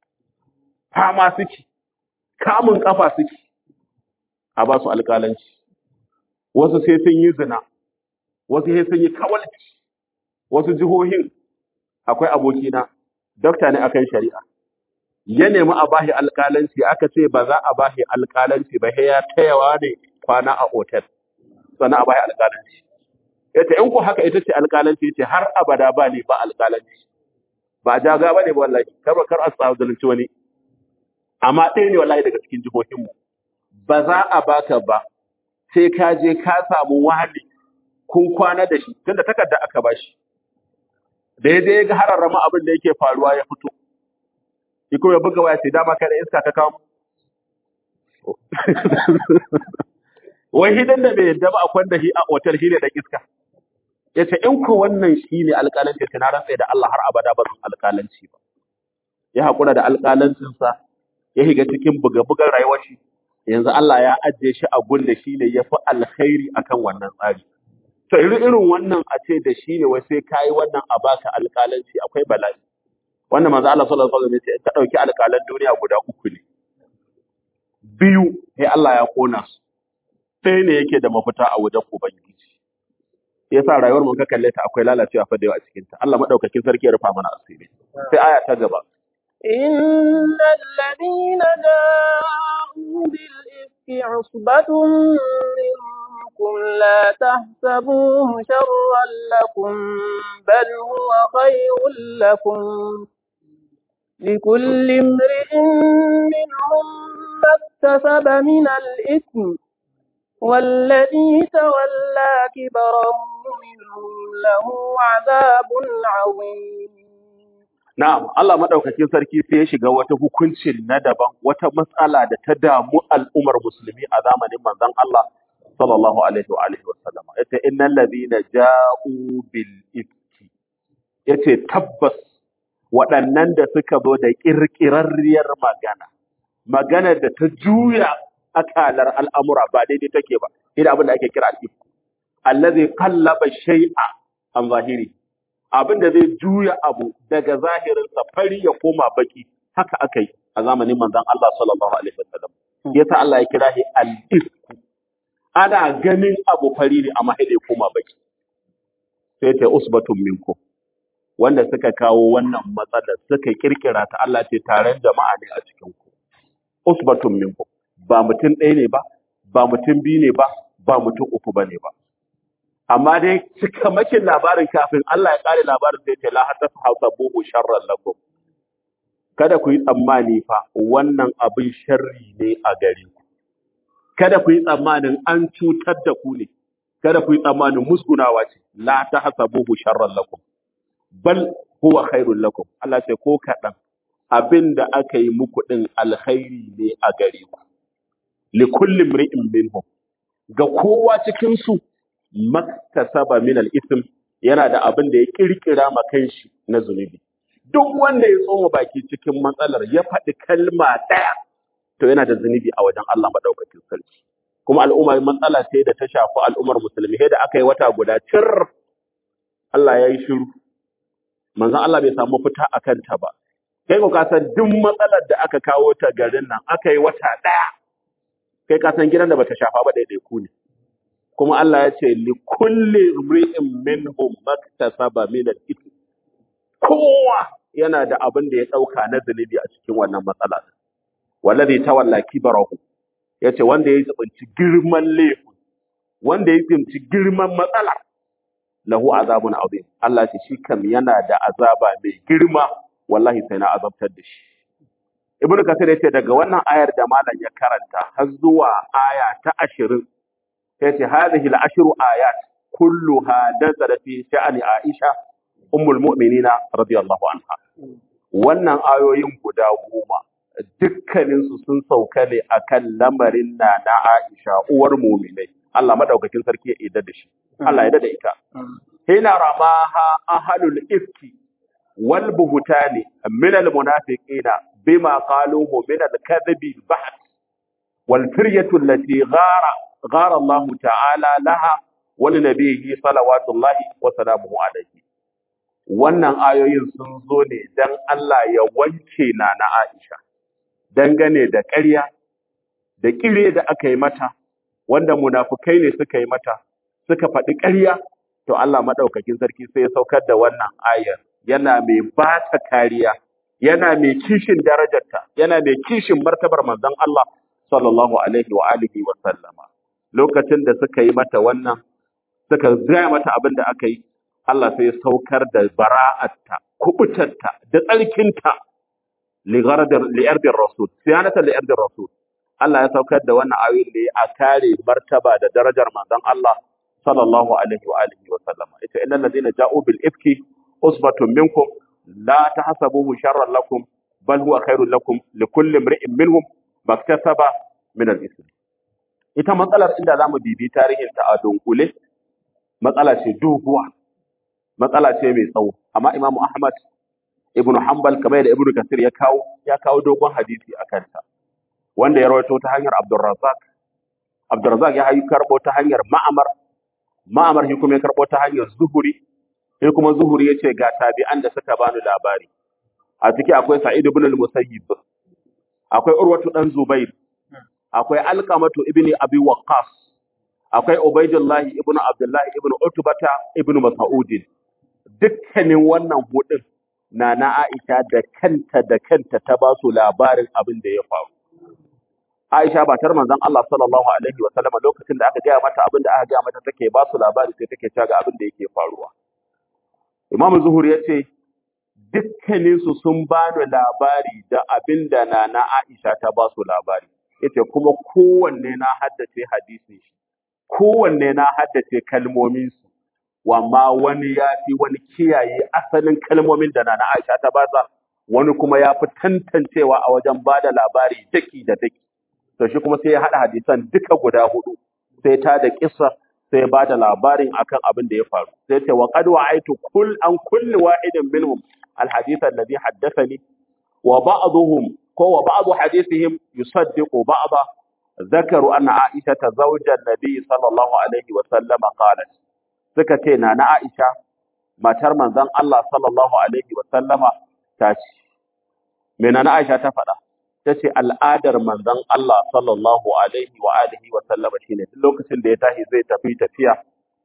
fama suke, kamun kafa suke, a ba su alƙalanci. Wasu sai sun yi zina, wasu sai sun yi kawalci, wasu jihohin akwai abokina, dokta ne akan shari'a. ya nemi a bashi alƙalanci aka ce ba za a bashi alƙalanci ba sai ya tayawa ne kwana a otel sannan a bashi alƙalanci yace in ku haka ita ce alƙalanci yace har abada ba ne ba alƙalanci ba jaga ba ne ba wallahi kar kar a tsawo zalunci wani amma ɗaya ne wallahi daga cikin jihohin mu ba za a baka ba sai ka je ka samu wani kun kwana da shi tunda takarda aka bashi da ya je ya ga hararrama abin da yake faruwa ya fito shi kuma ya buga waya sai dama kai da iska ta kawo wai hidan da bai yadda ba a kwanda shi a otal shi ne da iska ya ce in ko wannan shi ne alƙalanci ta na rantsa da Allah har abada ba zan alƙalanci ba ya haƙura da alƙalancinsa ya shiga cikin buga-bugan rayuwar shi yanzu Allah ya ajiye shi a gun da shi ne ya fi alkhairi akan wannan tsari to irin irin wannan a ce da shi ne wai sai kayi wannan a baka alƙalanci akwai bala'i wannan manzo Allah sallallahu alaihi wasallam ya ce ka dauki alƙalan duniya guda uku ne biyu sai Allah ya kona su ɗaya ne yake da mafita a wajen ubangiji yasa rayuwar mun ka kalle ta akwai lalacewa fa da yawa a cikin ta Allah madaukakin sarki ya rufa mana asiri sai aya ta gaba إن الذين جاءوا بالإفك عصبة منكم لا تحسبوه شرا لكم بل هو خير لكم لكل امرئ منهم ما اكتسب من الإثم والذي تولى كبره منهم له عذاب عظيم Na'am, Allah maɗaukakin sarki sai ya shiga wata hukuncin na daban, wata matsala da ta damu al'ummar musulmi a zamanin manzon Allah sallallahu alaihi wa alihi wa sallama. Yace innal ladina ja'u bil ifki. Yace tabbas waɗannan da suka zo da ƙirƙirarriyar magana, magana da ta juya akalar al'amura ba daidai take ba, ina abin da ake kira al'ifku. Allazi kallaba shay'a an zahiri. abin da zai juya abu daga zahirinsa fari ya koma baki haka aka yi a zamanin manzon Allah sallallahu alaihi wasallam yasa Allah ya kira shi al-ifku ana ganin abu fari ne amma sai ya koma baki sai ta usbatun minkum wanda suka kawo wannan matsalar suka kirkira ta Allah ce taron jama'a ne a cikin ku usbatun minkum ba mutum ɗaya ne ba ba mutum biyu ne ba ba mutum uku ba ne ba amma dai cikamakin labarin kafin Allah ya kare labarin sai ce la hatta hasabuhu sharran lakum kada ku yi tsammani fa wannan abin sharri ne a gare ku kada ku yi tsammanin an cutar da ku ne kada ku yi tsammanin musgunawa ce la ta hasabuhu sharran lakum bal huwa khairul lakum Allah ce ko kaɗan abin da aka yi muku ɗin alkhairi ne a gare ku li kulli mri'in minhum ga kowa cikin su maktasaba min al-ithm yana da abin da ya kirkira ma kanshi na zunubi duk wanda ya tsoma baki cikin matsalar ya faɗi kalma ɗaya to yana da zunubi a wajen Allah madaukakin sarki kuma al'umma matsala ce da ta shafi al'ummar musulmi sai da aka yi wata guda cir Allah ya yi shiru manzon Allah bai samu fita a kanta ba kai ko ka san duk matsalar da aka kawo ta garin nan aka yi wata ɗaya kai ka san gidan da bata shafa ba daidai ku ne kuma Allah ya ce li kulli imri'in minhum maktasaba min al-ithm kowa yana da abin da ya dauka na zunubi a cikin wannan matsala wallazi tawalla kibarahu yace wanda ya tsinci girman laifin wanda ya tsinci girman matsala lahu azabun azim Allah ce shi kam yana da azaba mai girma wallahi sai na azabtar da shi Ibn Kathir yace daga wannan ayar da malam ya karanta har zuwa aya ta 20 yace hadhihi al-ashru ayat kulluha nazalat fi sha'ani Aisha ummul mu'minina radiyallahu anha wannan ayoyin guda goma dukkanin su sun sauka ne akan lamarin na na Aisha uwar mu'minai Allah madaukakin sarki ya yarda da shi Allah ya yarda da ita hina ramaha ahlul ifki wal buhtani min al munafiqina bima qaluhu min al kadhibi baht wal firyatu allati ghara غار الله تعالى لها ولنبيه صلوات الله وسلامه عليه wannan ayoyin sun zo ne dan Allah ya wanke na na Aisha dangane da ƙarya da ƙire da aka yi mata wanda munafukai ne suka yi mata suka faɗi ƙarya to Allah madaukakin sarki sai ya saukar da wannan ayar yana mai ba ta kariya yana mai kishin darajarta yana mai kishin martabar manzon Allah sallallahu alaihi wa alihi wa sallama lokacin da suka yi mata wannan suka gaya mata abin da aka yi Allah sai ya saukar da bara'atta kubutarta da tsarkinta li'ardin rasul siyanata li'ardin rasul Allah ya saukar da wannan ayoyin ne a kare martaba da darajar manzon Allah sallallahu alaihi wa alihi wa sallama ita innal ladina ja'u bil ifki usbatun minkum la tahsabuhu sharran lakum bal huwa khairul lakum likulli imri'in minhum maktasaba min al-ism ita matsalar inda zamu bibi tarihin ta a dunkule matsala ce doguwa matsala ce mai tsawo amma Imam Ahmad ibn Hanbal kamar yadda Ibn Kathir ya kawo ya kawo dogon hadisi akan ta wanda ya rawaito ta hanyar Abdurrazzaq Abdurrazzaq ya hayi karbo ta hanyar Ma'amar Ma'amar shi kuma ya karbo ta hanyar Zuhuri sai kuma Zuhuri ya ce ga tabi'an da suka bani labari a ciki akwai Sa'id ibn al-Musayyib akwai Urwatu dan Zubair akwai Alqamatu ibn Abi Waqqas akwai Ubaidullah ibn Abdullah ibn Utbata ibn Mas'ud dukkanin wannan hudin na na Aisha da kanta da kanta ta ba su labarin abin da ya faru Aisha ba tar manzon Allah sallallahu alaihi wa sallama lokacin da aka gaya mata abin da aka gaya mata take ba su labari sai take cewa ga abin da yake faruwa Imam Zuhur ya ce dukkaninsu sun bani labari da abin da Nana Aisha ta ba su labari. Yace kuma kowanne na haddace hadisin shi, kowanne na haddace kalmominsu, wamma wani ya fi wani kiyaye asalin kalmomin da Nana Aisha ta basa, wani kuma ya fi tantancewa a wajen ba da labari daki da daki. To shi kuma sai ya haɗa hadisan duka guda hudu, sai ta da kisa sai ya bada labarin akan abin da ya faru sai ce wa qad wa'aitu kull an kulli wahidin minhum alhadith alladhi haddathani wa ba'dhum ko wa ba'd hadithihim yusaddiqu ba'da ذكروا أن عائشة زوج النبي صلى الله عليه وسلم قالت suka ce na na Aisha matar manzon Allah sallallahu alaihi wa sallama ta ce me na na Aisha ta faɗa ta ce al'adar manzon Allah sallallahu alaihi wa alihi wa sallama shine duk lokacin da ya tashi zai tafi tafiya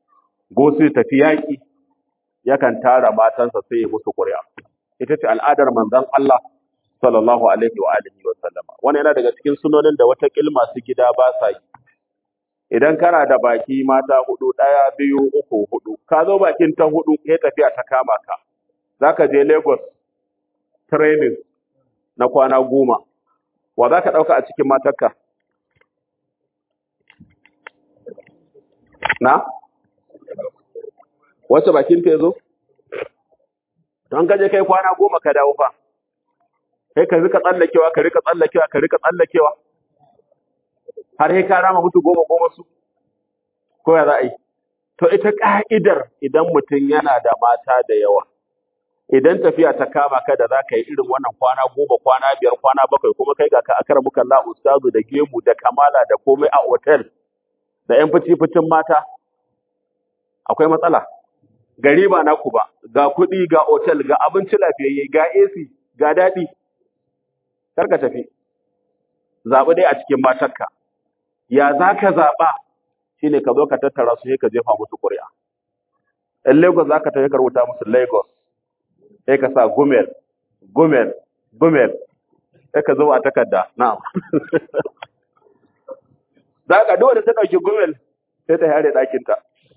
go sai tafi yaki yakan tara matansa sai ya musu ƙuri'a ita ce al'adar manzon Allah sallallahu alaihi wa alihi wa sallama wannan yana daga cikin sunonin da wata kilma su gida ba sa yi idan kana da baki mata hudu ɗaya biyu uku hudu ka zo bakin ta hudu ya tafiya ta kama ka zaka je Lagos training na kwana goma wa za ka ɗauka a cikin matarka na wacce bakin ta ya zo don ka je kai kwana goma ka dawo fa kai ka rika tsallakewa ka rika tsallakewa ka rika tsallakewa har sai ka rama mutu goma goma su ko ya za a yi to ita ka'idar idan mutum yana da mata da yawa idan tafiya ta kama ka da za ka yi irin wannan kwana goma kwana biyar kwana bakwai kuma kai ga ka akara muka la ustazu da gemu da kamala da komai a otel da yan fici ficin mata akwai matsala gari ba naku ba ga kuɗi ga otel ga abinci lafiyayye ga AC ga daɗi kar ka tafi zaɓi dai a cikin matarka ya za ka zaɓa shine ka zo ka tattara su sai ka jefa musu ƙuri'a in Lagos za ka tafi ka rubuta musu Lagos sai ka sa gumel gumel gumel sai ka zo a takarda na'am za ka dole ta ɗauki gumel sai ta yare ɗakinta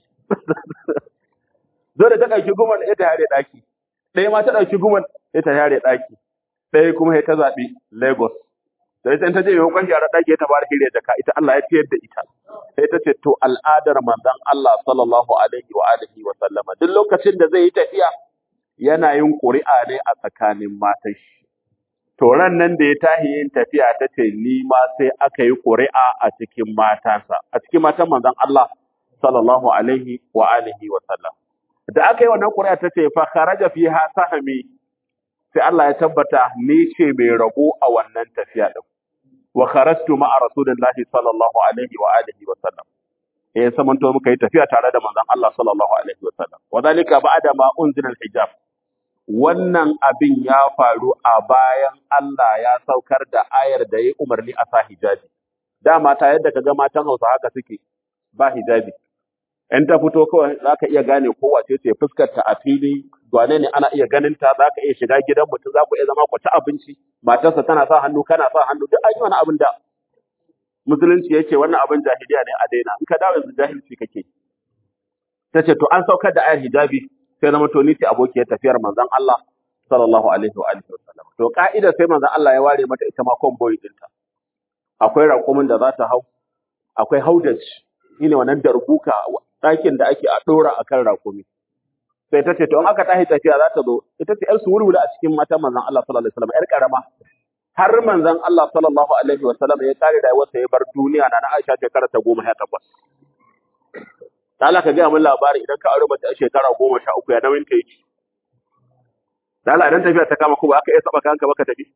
dole ta ɗauki gumel sai ta yare ɗaki ɗaya ma ta ɗauki gumel sai ta yare ɗaki ɗaya kuma sai ta zaɓi Lagos da ita in ta je maimakon yara ɗaki ta fara hirya jaka ita Allah ya ciyar da ita sai ta ce to al'adar manzon Allah sallallahu alaihi wa alihi wa sallama duk lokacin da zai yi tafiya yana yin ƙuri'a ne a tsakanin matan shi to ran nan da ya tahi yin tafiya ta ce ni ma sai aka yi ƙuri'a a cikin matansa a cikin matan manzon Allah sallallahu alaihi wa alihi wa sallam da aka yi wannan ƙuri'a ta ce fa kharaja fiha sahmi sai Allah ya tabbata ni ce mai rabo a wannan tafiya din wa kharajtu ma'a rasulillahi sallallahu alaihi wa alihi wa sallam eh samanto muka yi tafiya tare da manzon Allah sallallahu alaihi wa sallam wa zalika ba'da ma unzila al-hijab wannan abin ya faru a bayan Allah ya saukar da ayar da ya umarni a sa hijabi dama ta yadda kaga matan Hausa haka suke ba hijabi in ta fito kawai zaka iya gane ko wace ce fuskar ta a fili gwane ne ana iya ganin ta zaka iya shiga gidan mutum za ku iya zama ku ci abinci matarsa tana sa hannu kana sa hannu duk an yi wani abin da musulunci yake wannan abin jahiliya ne a daina in ka dawo yanzu jahilci kake ta ce to an saukar da ayar hijabi sai zama to ni ce abokiyar tafiyar manzon Allah sallallahu alaihi wa alihi wasallam to ka'ida sai manzon Allah ya ware mata ita ma convoy dinta akwai raƙumin da za ta hau akwai haudaj shine wannan darbuka ɗakin da ake a ɗora akan raƙumi sai ta ce to in aka tashi tafiya za ta zo ita ce yar suwurwuri a cikin matan manzon Allah sallallahu alaihi wasallam yar karama har manzon Allah sallallahu alaihi wa sallam ya kare rayuwarsa ya bar duniya na na Aisha shekara ta goma sha takwas da Allah ka gaya min labari idan ka aure mace a shekara goma sha uku ya nauyin ta yake da Allah idan tafiya ta kama ku ba aka iya saba kanka ba ka tafi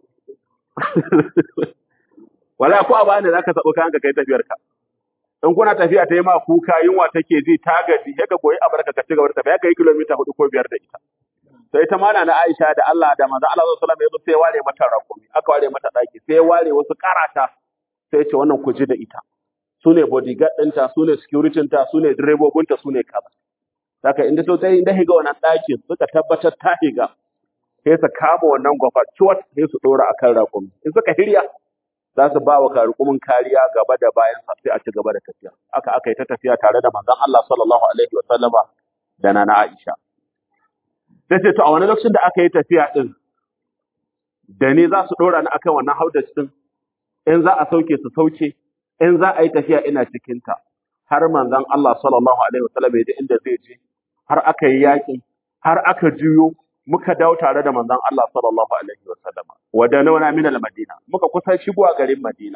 wala ko a bani zaka saba kanka kai tafiyar ka in kuna tafiya ta yi ma kuka yunwa take ji ta gaji sai ka goyi abarka ka ci gaba da tafiya kai kilomita hudu ko biyar da ita sai ta mana na Aisha da Allah da manzo Allah sallallahu alaihi wasallam sai ya ware mata rakumi aka ware mata daki sai ya ware wasu karata sai ya ce wannan ku ji da ita su ne bodyguard ɗinta su ne security ta su ne direbobinta su ne kaza saka inda so sai inda higa wannan ɗakin suka tabbatar ta higa sai su kama wannan gwafa ciwat sai su ɗora akan rakumi in suka hirya za su ba wa karukumin kariya gaba da bayan sa sai a ci gaba da tafiya aka aka yi ta tafiya tare da manzon Allah sallallahu alaihi wa sallama da nana Aisha sai ce to a wani lokacin da aka yi tafiya din da ni za su ɗora ni akan wannan haudar din in za a sauke su sauke in za a yi tafiya ina cikinta har manzon Allah sallallahu alaihi wasallam ya ji inda zai je har aka yi yaƙi har aka juyo muka dawo tare da manzon Allah sallallahu alaihi wasallam wa da nauna min al-madina muka kusa shigowa garin Madina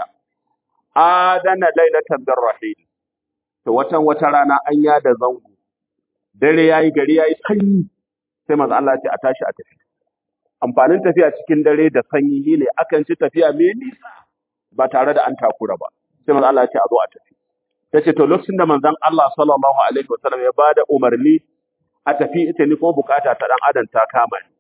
adana lailatan birrahil to watan wata rana an yada zango dare yayi gari yayi sanyi sai manzon Allah ya ce a tashi a tafi amfanin tafiya cikin dare da sanyi ne akan ci tafiya mai nisa ba tare da an takura ba sai manzo Allah ya ce a zo a tafi tace to lokacin da manzon Allah sallallahu alaihi wasallam ya bada umarni a tafi ita ni kuma bukata ta dan adam ta kama ni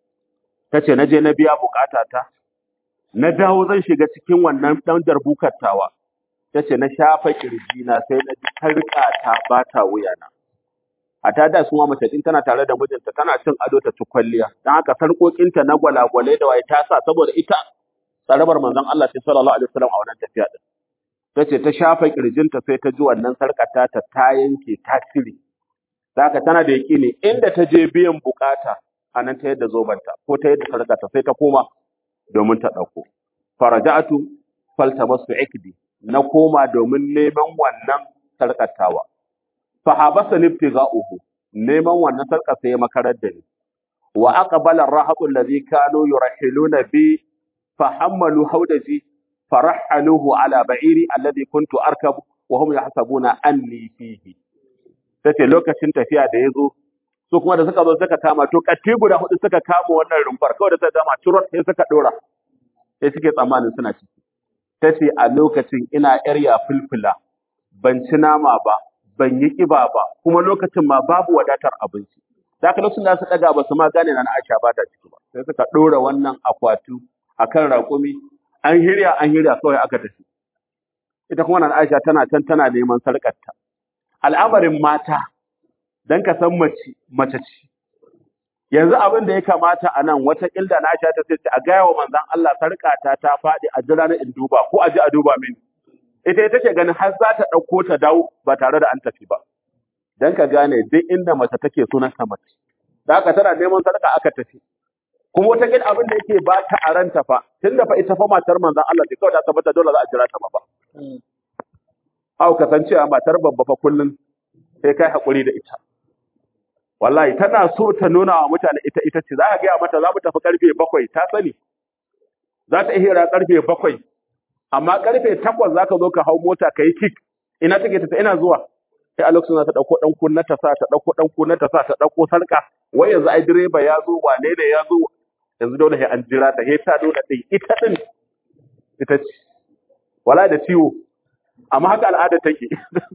tace na je na biya bukata ta na dawo zan shiga cikin wannan dan darbukar tawa tace na shafa kirji na sai na ji tarka ta bata wuyana a ta da suma mace din tana tare da mijinta tana cin ado ta ci kwalliya dan haka sarkokinta na gwalagwale da waye ta sa saboda ita tsarabar manzon Allah sallallahu alaihi wasallam a wannan tafiya din ta ce ta shafa kirjinta sai ta ji wannan sarƙata ta ta yanke ta cire haka tana da yaƙini inda ta je biyan bukata a nan ta yadda zobanta ko ta yadda sarƙata sai ta koma domin ta ɗauko faraja'atu faltamasu ikdi na koma domin neman wannan sarƙatawa fa habasa nibtiga'uhu neman wannan sarƙa sai ya makarar da ni wa aqbala ar-rahatu alladhi kanu yurahiluna bi fahammalu hawdaji فرحلوه على بعيري الذي كنت اركب وهم يحسبون اني فيه tace lokacin tafiya da yazo su kuma da suka zo suka kama to katti guda hudu suka kama wannan rumfar kawai da suka kama turot sai suka dora sai suke tsammanin suna ciki tace a lokacin ina yar ya fulfula ban ci nama ba ban yi kiba ba kuma lokacin ma babu wadatar abinci da haka lokacin da su daga ba su ma gane na Aisha ba ta ciki ba sai suka dora wannan akwatu akan raƙumi an hirya an hirya kawai aka tafi ita kuma nan Aisha tana can tana neman sarƙarta al'amarin mata dan ka san mace mace ce yanzu abin da ya kamata a nan wata ilda na Aisha ta ce a gaya wa manzon Allah sarƙata ta faɗi a jira na in duba ko a ji a duba mini ita ita ce ganin har za ta ɗauko ta dawo ba tare da an tafi ba dan ka gane duk inda mace take sunan ta mace da haka tana neman sarƙa aka tafi kuma wata kin abin da yake ba ta a ranta fa tunda fa ita fa matar manzon Allah ce kawai ta tabbata dole za a jira ta ba Hau kasancewa matar babba fa kullun sai kai hakuri da ita wallahi tana so ta nuna wa mutane ita ita ce za ka gaya mata za mu tafi karfe bakwai ta sani za ta hira karfe bakwai amma karfe takwas za ka zo ka hau mota ka yi kik ina take ta ina zuwa sai a lokacin za ta ɗauko ɗan kunna ta sa ta ɗauko ɗan kunna ta sa ta ɗauko sarƙa wai yanzu ai direba ya zo wane ne ya zo yanzu dole sai an jira ta sai ta dole ɗin ita ɗin ita ce wala da ciwo amma haka al'ada take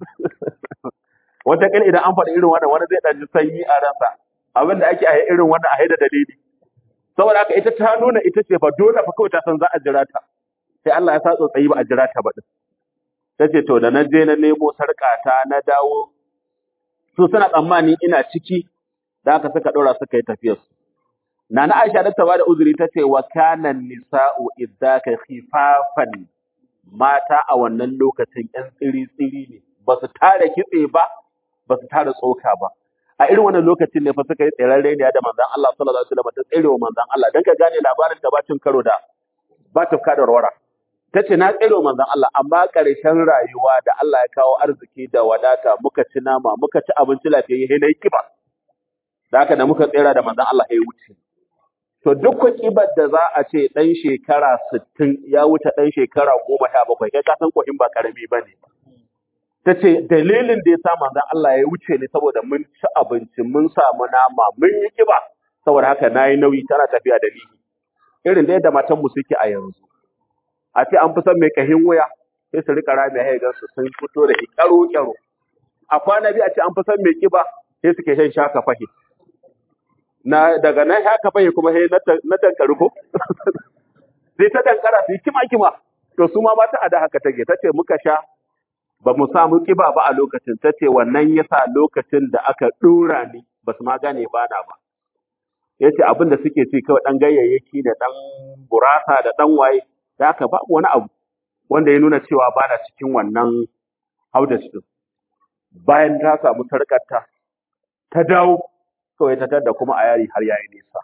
wata kila idan an faɗi irin wannan wani zai ɗan ji sanyi a ransa abin da ake a yi irin wannan a haida dalili saboda haka ita ta nuna ita ce fa dole fa kawai ta san za a jira ta sai Allah ya sa tsotsayi ba a jira ta ba din ta ce to da na je na nemo sarƙata na dawo su suna tsammani ina ciki da haka suka ɗora suka yi tafiyar su Nana Aisha da ta bada uzuri ta ce wa kana nisa'u idzaka khifafan mata a wannan lokacin ƴan tsiri tsiri ne ba su tare kitse ba ba su tare tsoka ba a irin wannan lokacin ne fa suka yi tsirarre ne da manzon Allah sallallahu alaihi wasallam ta tsirewa manzon Allah dan ka gane labarin da bacin karo da ba tafka da warwara tace na tsirewa manzon Allah amma ƙarshen rayuwa da Allah ya kawo arziki da wadata muka ci nama muka ci abinci lafiyayye sai nayi kiba da haka da muka tsira da manzon Allah ya wuce to duk kibar da za a ce dan shekara 60 ya wuce dan shekara 17 kai ka san kohin ba karami bane ta ce dalilin da ya sa manzon Allah ya wuce ne saboda mun ci abinci mun samu nama mun yi kiba saboda haka nayi nauyi tana tafiya da ni irin da yadda matan mu suke a yanzu a ce an fi son mai kahin wuya sai su rika rami ya ga su sun fito da kyaro kyaro a kwana biyu a ce an fi son mai kiba sai suke shan shaka fahi na daga nan shaka fahi kuma sai na tan- na tankari ko sai ta dankara su yi kima kima to su ma mata a da haka take tace muka sha ba mu samu kiba ba a lokacin ta ce wannan yasa lokacin da aka dora ni ba su ma gane ba na ba ya ce abin da suke ci kawai ɗan ganyayyaki da ɗan gurasa da ɗan waye da haka babu wani abu wanda ya nuna cewa ba na cikin wannan haudash ɗin bayan ta samu sarƙarta ta dawo kawai ta tada kuma a yari har yayi nisa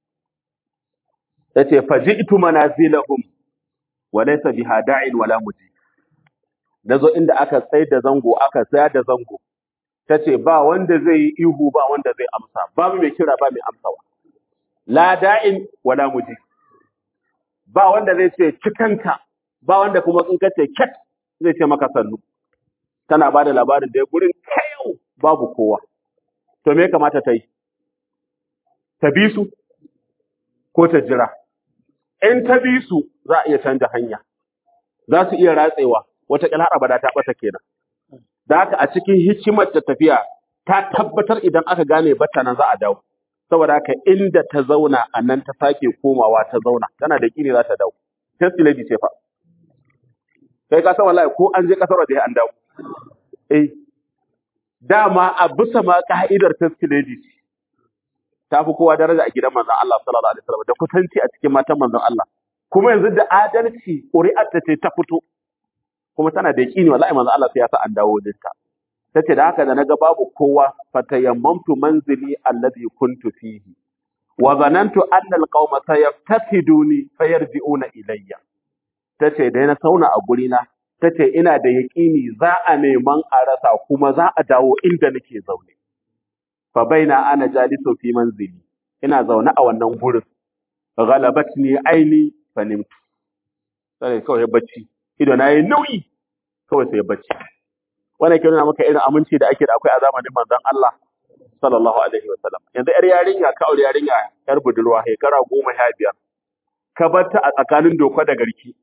ta ce faji'tu manazilahum wa laysa biha da'in wala muji da zo inda aka tsai da zango aka tsaya da zango ta ce ba wanda zai yi ihu ba wanda zai amsa babu mai kira ba mai amsawa la da'in wala muji ba wanda zai ce cikanka ba wanda kuma in ka ce ket zai ce maka sannu tana ba da labarin da ya gurin kayau babu kowa to me ya kamata ta yi ta bi su ko ta jira in ta bi su za a iya canja hanya za su iya ratsewa wataƙila har abada ta ɓata kenan da haka a cikin hikimar ta tafiya ta tabbatar idan aka gane bata nan za a dawo saboda haka inda ta zauna a nan ta sake komawa ta zauna tana da kine za ta dawo test lady ce fa kai ka san wallahi ko an je kasar da an dawo eh dama a bisa ma ka'idar test lady ce ta fi kowa daraja a gidan manzon Allah sallallahu alaihi wasallam da kusanci a cikin matan manzon Allah kuma yanzu da adalci ƙuri'ar ta ce ta fito kuma tana da yaƙini wallahi manzon Allah sai ya sa an dawo da ta tace da haka da naga babu kowa fatayammamtu manzili alladhi kuntu fihi wa zanantu anna alqauma sayaftaqiduni fayarji'una ilayya tace da na sauna a guri na tace ina da yaƙini za a neman a rasa kuma za a dawo inda nake zaune fa baina ana jalisu fi manzili ina zaune a wannan gurin ghalabatni aini fanimtu sai kawai bacci ido na yi nauyi kawai sai bacci wannan ke nuna maka irin aminci da ake da akwai a zamanin manzon Allah sallallahu alaihi wa sallam yanzu yar yarinya ka aure yarinya yar budurwa shekara goma sha biyar ka bar ta a tsakanin doka da garki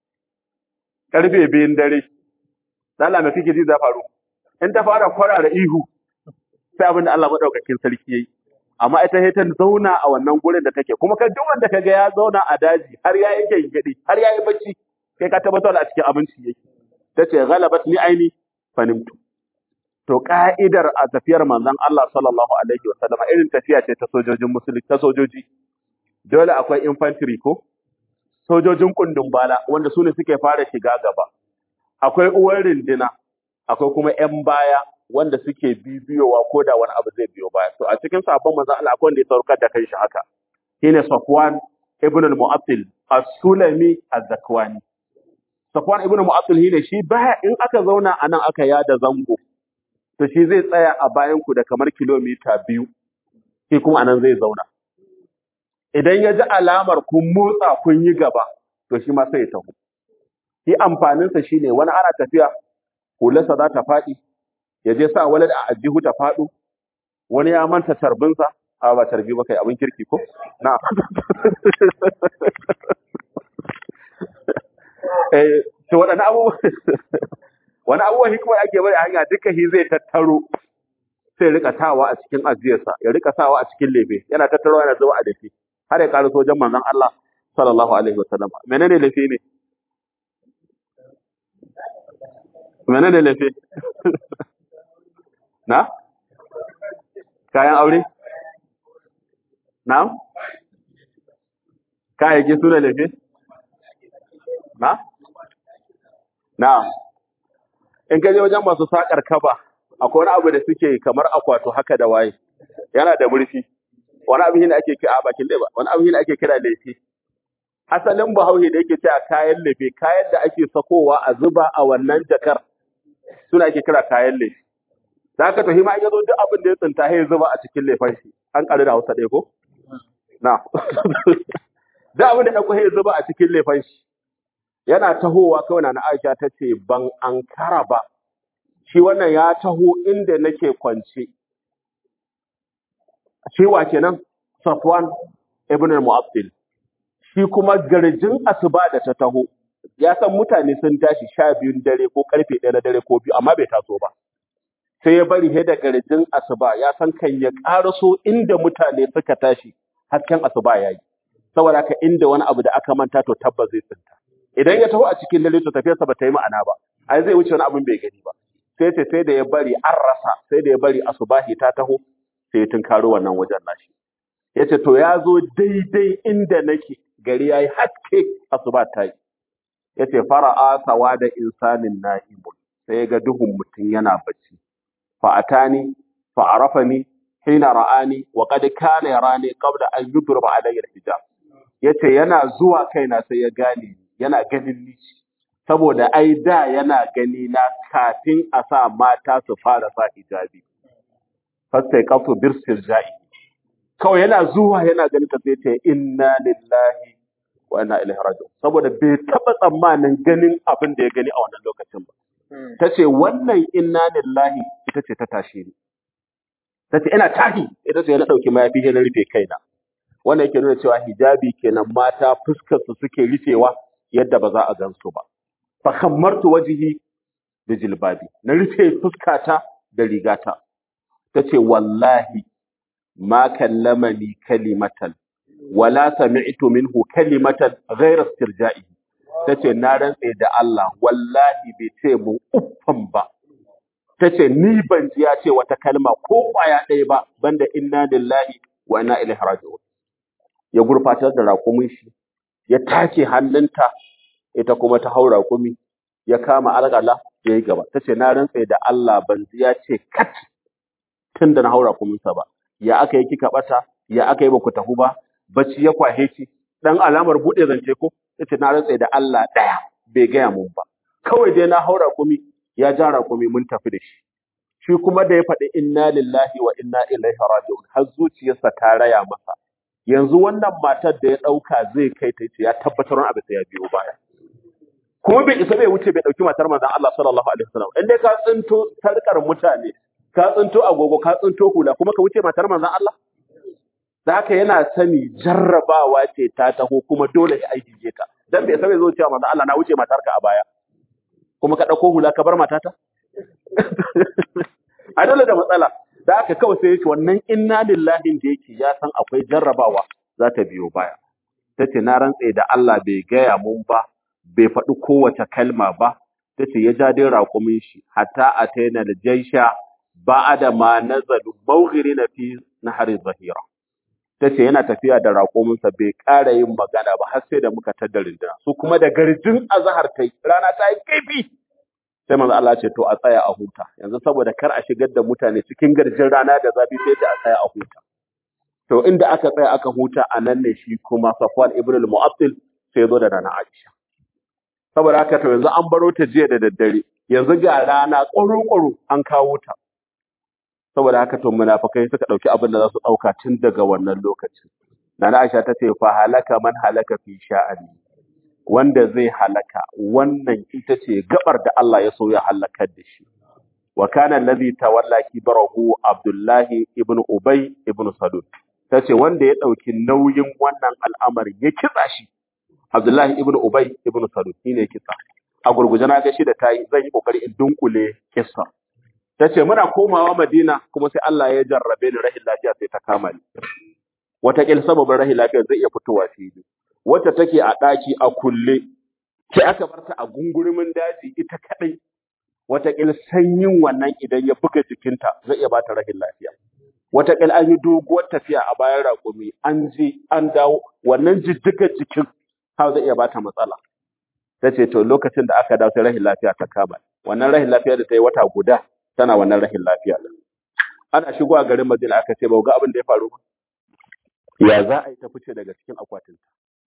karfe biyun dare Allah me kake ji za faru in ta fara kwarara ihu sai abin da Allah madaukakin sarki yayi amma ita sai ta zauna a wannan gurin da take kuma ka duk wanda kaga ya zauna a daji har ya yake gidi har ya yi bacci kai ka tabbatar a cikin abinci yake tace ghalabat ni aini fanimtu to ka'idar a tafiyar manzon Allah sallallahu alaihi wa sallam irin tafiya ce ta sojojin musulmi ta sojoji dole akwai infantry ko sojojin kundin bala wanda su ne suke fara shiga gaba akwai uwar rindina akwai kuma yan baya wanda suke bibiyowa ko da wani abu zai biyo baya to a cikin sabon manzon Allah akwai wanda ya saukar da kanshi haka shine Safwan ibn al-Mu'attil as-Sulami az-Zakwani Safwan ibn Mu'attil shine shi baya in aka zauna a nan aka yada zango to shi zai tsaya a bayan ku da kamar kilomita biyu shi kuma anan zai zauna idan ya ji alamar kun motsa kun yi gaba to shi ma sai ya taho shi amfaninsa shine wani ana tafiya hularsa za ta faɗi ya je sa walad a ajihu ta faɗo wani ya manta tarbinsa a ba tarbi ba kai abin kirki ko na eh to waɗannan abubuwa wani abubuwan hikimar ake bari a hanya duka shi zai tattaro sai ya rika sawa a cikin ajiyarsa ya rika sawa a cikin lefe yana tattaro yana zuba a dafi har ya ƙara sojan manzon Allah sallallahu alaihi wa sallam menene lefe ne menene lefe na kayan aure na kayayyaki su ne lefe na na in ka je wajen masu sakar kaba akwai wani abu da suke kamar akwato haka da waye yana da murfi wani abu ne ake kira a bakin leba wani abu ne ake kira lefe asalin bahaushe da yake cewa kayan lefe kayan da ake sakowa a zuba a wannan jakar suna ake kira kayan lefe da haka to hima ya zo duk abin da ya tsinta ya zuba a cikin lefen shi an ƙaru da hausa ɗaya ko na da abin da ɗauko ya zuba a cikin lefan shi yana tahowa kawai na Aisha ta ce ban ankara ba shi wannan ya taho inda nake kwance shi wa kenan Safwan ibn al-Mu'attil shi kuma garjin asuba da ta taho ya san mutane sun tashi sha biyun dare ko karfe ɗaya na dare ko biyu amma bai taso ba sai ya bari sai da garjin asuba ya san kan ya ƙaraso inda mutane suka tashi hasken asuba ya yi saboda haka inda wani abu da aka manta to tabbas zai tsinta idan ya taho a cikin dare to tafiyarsa ba ta yi ma'ana ba ai zai wuce wani abin bai gani ba sai ce sai da ya bari an rasa sai da ya bari asubahi ta taho sai ya tunkaro wannan wajen nashi ya ce to ya zo daidai inda nake gari ya yi haske asuba ta yi ya ce fara'a sawa da insanin na'imun sai ya ga duhun mutum yana bacci fa'atani fa'arafani hina ra'ani wa qad kana yarani qabla an yudriba alayya al-hijab yace yana zuwa kaina sai ya gane ni, yana ganin ni saboda ai da yana gani na kafin a sa mata su fara sa hijabi fasai kafu birsir ja'i kawai yana zuwa yana ganin ta sai ta inna lillahi wa inna ilaihi raji'un saboda bai taba tsammanin ganin abin da ya gani a wannan lokacin ba tace wannan inna lillahi ita ce ta tashe ni tace ina tahi ita ce na dauki mayafi sai na rufe kaina wannan yake nuna cewa hijabi kenan mata fuskar su suke rufewa yadda ba za a gansu ba fa khammartu wajhi da jilbabi na rufe fuskata da rigata tace wallahi ma kallamani kalimatan wala sami'tu minhu kalimatan ghayra istirja'i tace na rantse da Allah wallahi bai ce mu uffan ba tace ni ban ji ya ce wata kalma ko kwaya ɗaya ba banda inna lillahi wa inna ilaihi raji'un ya gurfatar da raƙumin shi ya take hannunta ita kuma ta haura raƙumi ya kama alƙala ya yi gaba tace na rantse da Allah ban ji ya ce kat tun da na haura raƙuminsa ba ya aka yi kika bata ya aka yi ba ku tafi ba bacci ya kwahe ki dan alamar buɗe zance ko tace na rantse da Allah ɗaya bai gaya mun ba kawai dai na haura raƙumi ya ja raƙumi mun tafi da shi shi kuma da ya faɗi inna lillahi wa inna ilaihi raji'un har zuciyarsa ta raya masa yanzu wannan matar da ya ɗauka zai kai ta ce ya tabbatar wani abu sai ya biyo baya kuma bai isa bai wuce bai ɗauki matar manzon Allah sallallahu alaihi wasallam in dai ka tsinto sarkar mutane ka tsinto agogo ka tsinto hula kuma ka wuce matar manzon Allah da haka yana sani jarrabawa ce ta taho kuma dole ya aiki je ta dan bai isa bai zo cewa manzon Allah na wuce matarka a baya kuma ka ɗauko hula ka bar matata a dole da matsala da aka kawai sai yake wannan inna lillahi da yake ya san akwai jarrabawa za ta biyo baya ta ce na rantse da Allah bai gaya mun ba bai faɗi kowace kalma ba ta ce ya ja dai raƙumin shi hatta a taina da jaisha ba da ma nazalu mawghiri na fi nahari zahira ta ce yana tafiya da raƙuminsa bai ƙara yin magana ba har sai da muka tada rinduna su kuma da garjin azahar ta yi rana ta yi kaifi sai manzo Allah ce to a tsaya a huta yanzu saboda kar a shigar da mutane cikin garjin rana da zafi sai da a tsaya a huta to inda aka tsaya aka huta a nan ne shi kuma Safwan ibn al-Mu'attil sai zo da rana Aisha saboda haka to yanzu an baro ta jiya da daddare yanzu ga rana ƙwaro-ƙwaro an kawo ta saboda haka to munafikai suka dauki abin da za su dauka tun daga wannan lokacin Nana Aisha ta ce fa halaka man halaka fi sha'ani wanda zai halaka wannan ita ce gabar da Allah ya so ya halakar da shi wa kana allazi tawalla kibarahu Abdullahi ibn Ubay ibn Salul tace wanda ya dauki nauyin wannan al'amari ya kitsa shi Abdullahi ibn Ubay ibn Salul shine ya kitsa a gurguje na ga shi da tayi zan yi kokari in dunkule kissa tace muna komawa Madina kuma sai Allah ya jarrabe ni rahin lafiya sai ta kama ni wata kil sababin rahin lafiya zai iya fitowa fili wacce take a ɗaki a kulle sai aka bar ta a gungurumin daji ita kadai wataƙil sanyin wannan idan ya buga jikinta zai iya bata rahin lafiya wataƙil an yi doguwar tafiya a bayan raƙumi an je an dawo wannan jijjigar jikin har zai iya bata matsala ta ce to lokacin da aka dawo sai rahin lafiya ta kama wannan rahin lafiya da ta yi wata guda tana wannan rahin lafiya din ana shigo a garin Madina aka ce ba ga abin da ya faru ba ya za a yi ta fice daga cikin akwatinta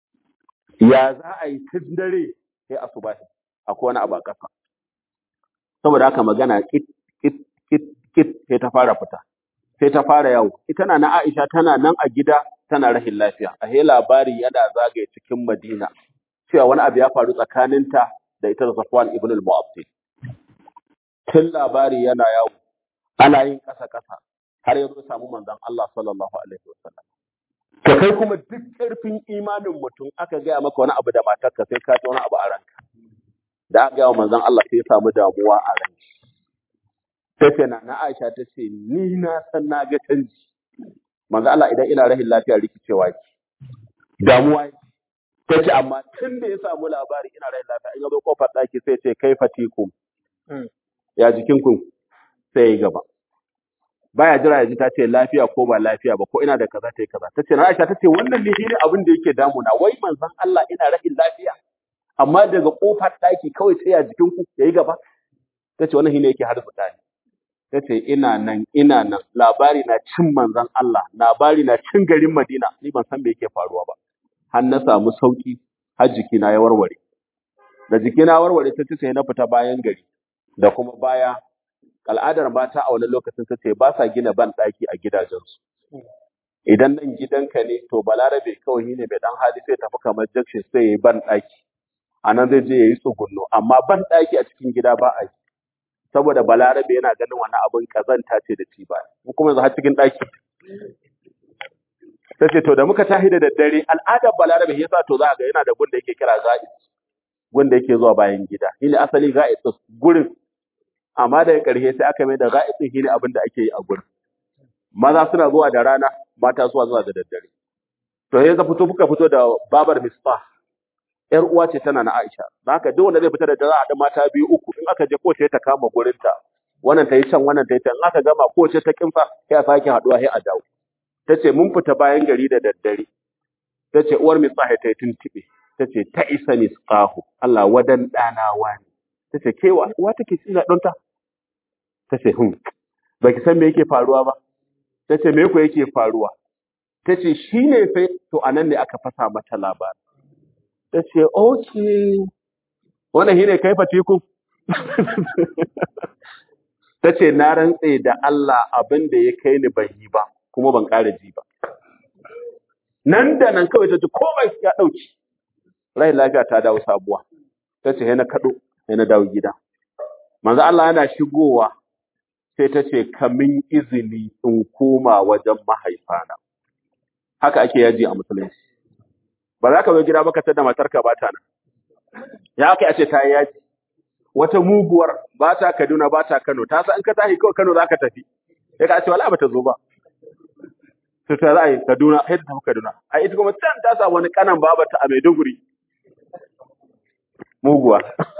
ya za a yi tun dare sai asubahi akwai wani abu a ƙasa saboda haka magana kit kit kit kit sai ta fara fita sai ta fara yawo ita na na Aisha tana nan a gida tana rahin lafiya a he labari yana zagaye cikin Madina cewa wani abu ya faru tsakaninta da ita da Safwan ibn al-Mu'attal tun labari yana yawo ana yin ƙasa ƙasa har yanzu ya samu manzon Allah sallallahu alaihi wasallam to kai kuma duk ƙarfin imanin mutum aka gaya maka wani abu da matarka sai ka ji wani abu a ranka da aka gaya wa manzon Allah sai ya samu damuwa a ranka sai ce na na Aisha ta ce ni na san na ga canji manzon Allah idan ina rahin lafiya rikicewa ki damuwa ki ta ce amma tun da ya samu labari ina rahin lafiya in ya zo kofar ɗaki sai ce kai fatikum ya jikinku sai ya gaba baya jira ya ji ta ce lafiya ko ba lafiya ba ko ina da kaza ta yi kaza ta ce na Aisha ta ce wannan ne shine abin da yake damuna wai manzon Allah ina rahin lafiya amma daga kofar ɗaki kawai sai ya jikinku yayi gaba ta ce wannan shine yake harzuta ni ta ce ina nan ina nan labari na cin manzon Allah labari na cin garin Madina ni ban san me yake faruwa ba har na samu sauki har jikina ya warware da jikina warware ta ce sai na fita bayan gari da kuma baya al'adar mata a wani lokacin ta ce ba sa gina ban ɗaki a gidajensu idan nan gidanka ne to balarabe kawai ne mai dan hali sai tafi kamar jakshin sai yayi ban ɗaki a nan zai je yayi tsugunno amma ban ɗaki a cikin gida ba a yi saboda balarabe yana ganin wani abin kazanta ce da ci ba mu kuma yanzu har cikin ɗaki ta ce to da muka tahi da daddare al'adar balarabe yasa to za ga yana da gun da yake kira ga'id gun da yake zuwa bayan gida shine asali ga'id ɗin, gurin amma daga ƙarshe sai aka mai da ga'id ɗin shine abin da ake yi a gurin maza suna zuwa da rana mata suna zuwa da daddare to sai ka fito kuka fito da babar misbah yar uwa ce tana na Aisha dan haka duk wanda zai fita da dare a da mata biyu uku in aka je kowace ta kama gurinta wannan ta yi can wannan ta yi can in aka gama kowace ta kimfa sai a sake haduwa sai a dawo tace mun fita bayan gari da daddare tace uwar misbah ta yi tuntube tace ta isa misqahu Allah wadan dana wani tace ke wa uwa take ci don ta tace hun baki san me yake faruwa ba tace me ko yake faruwa tace shine fa to anan ne aka fasa mata labari tace okay wannan shine kai fatiku tace na rantse da Allah abin da ya kai ni ban yi ba kuma ban ƙara ji ba nan da nan kawai tace komai ya dauki rai lafiya ta dawo sabuwa tace sai na kado sai na dawo gida manzo Allah yana shigowa sai ta ce kamin izini in koma wajen mahaifana haka ake yaji a musulunci ba za ka zo gida ba ka tada matarka ba ta nan ya aka a ce ta yi yaji wata muguwar ba ta Kaduna ba ta Kano ta san in ka tashi kawai Kano za ka tafi sai ka ce wala ba ta zo ba to ta za a yi Kaduna sai ta tafi Kaduna a ita kuma can ta sa wani kanan babata a Maiduguri muguwa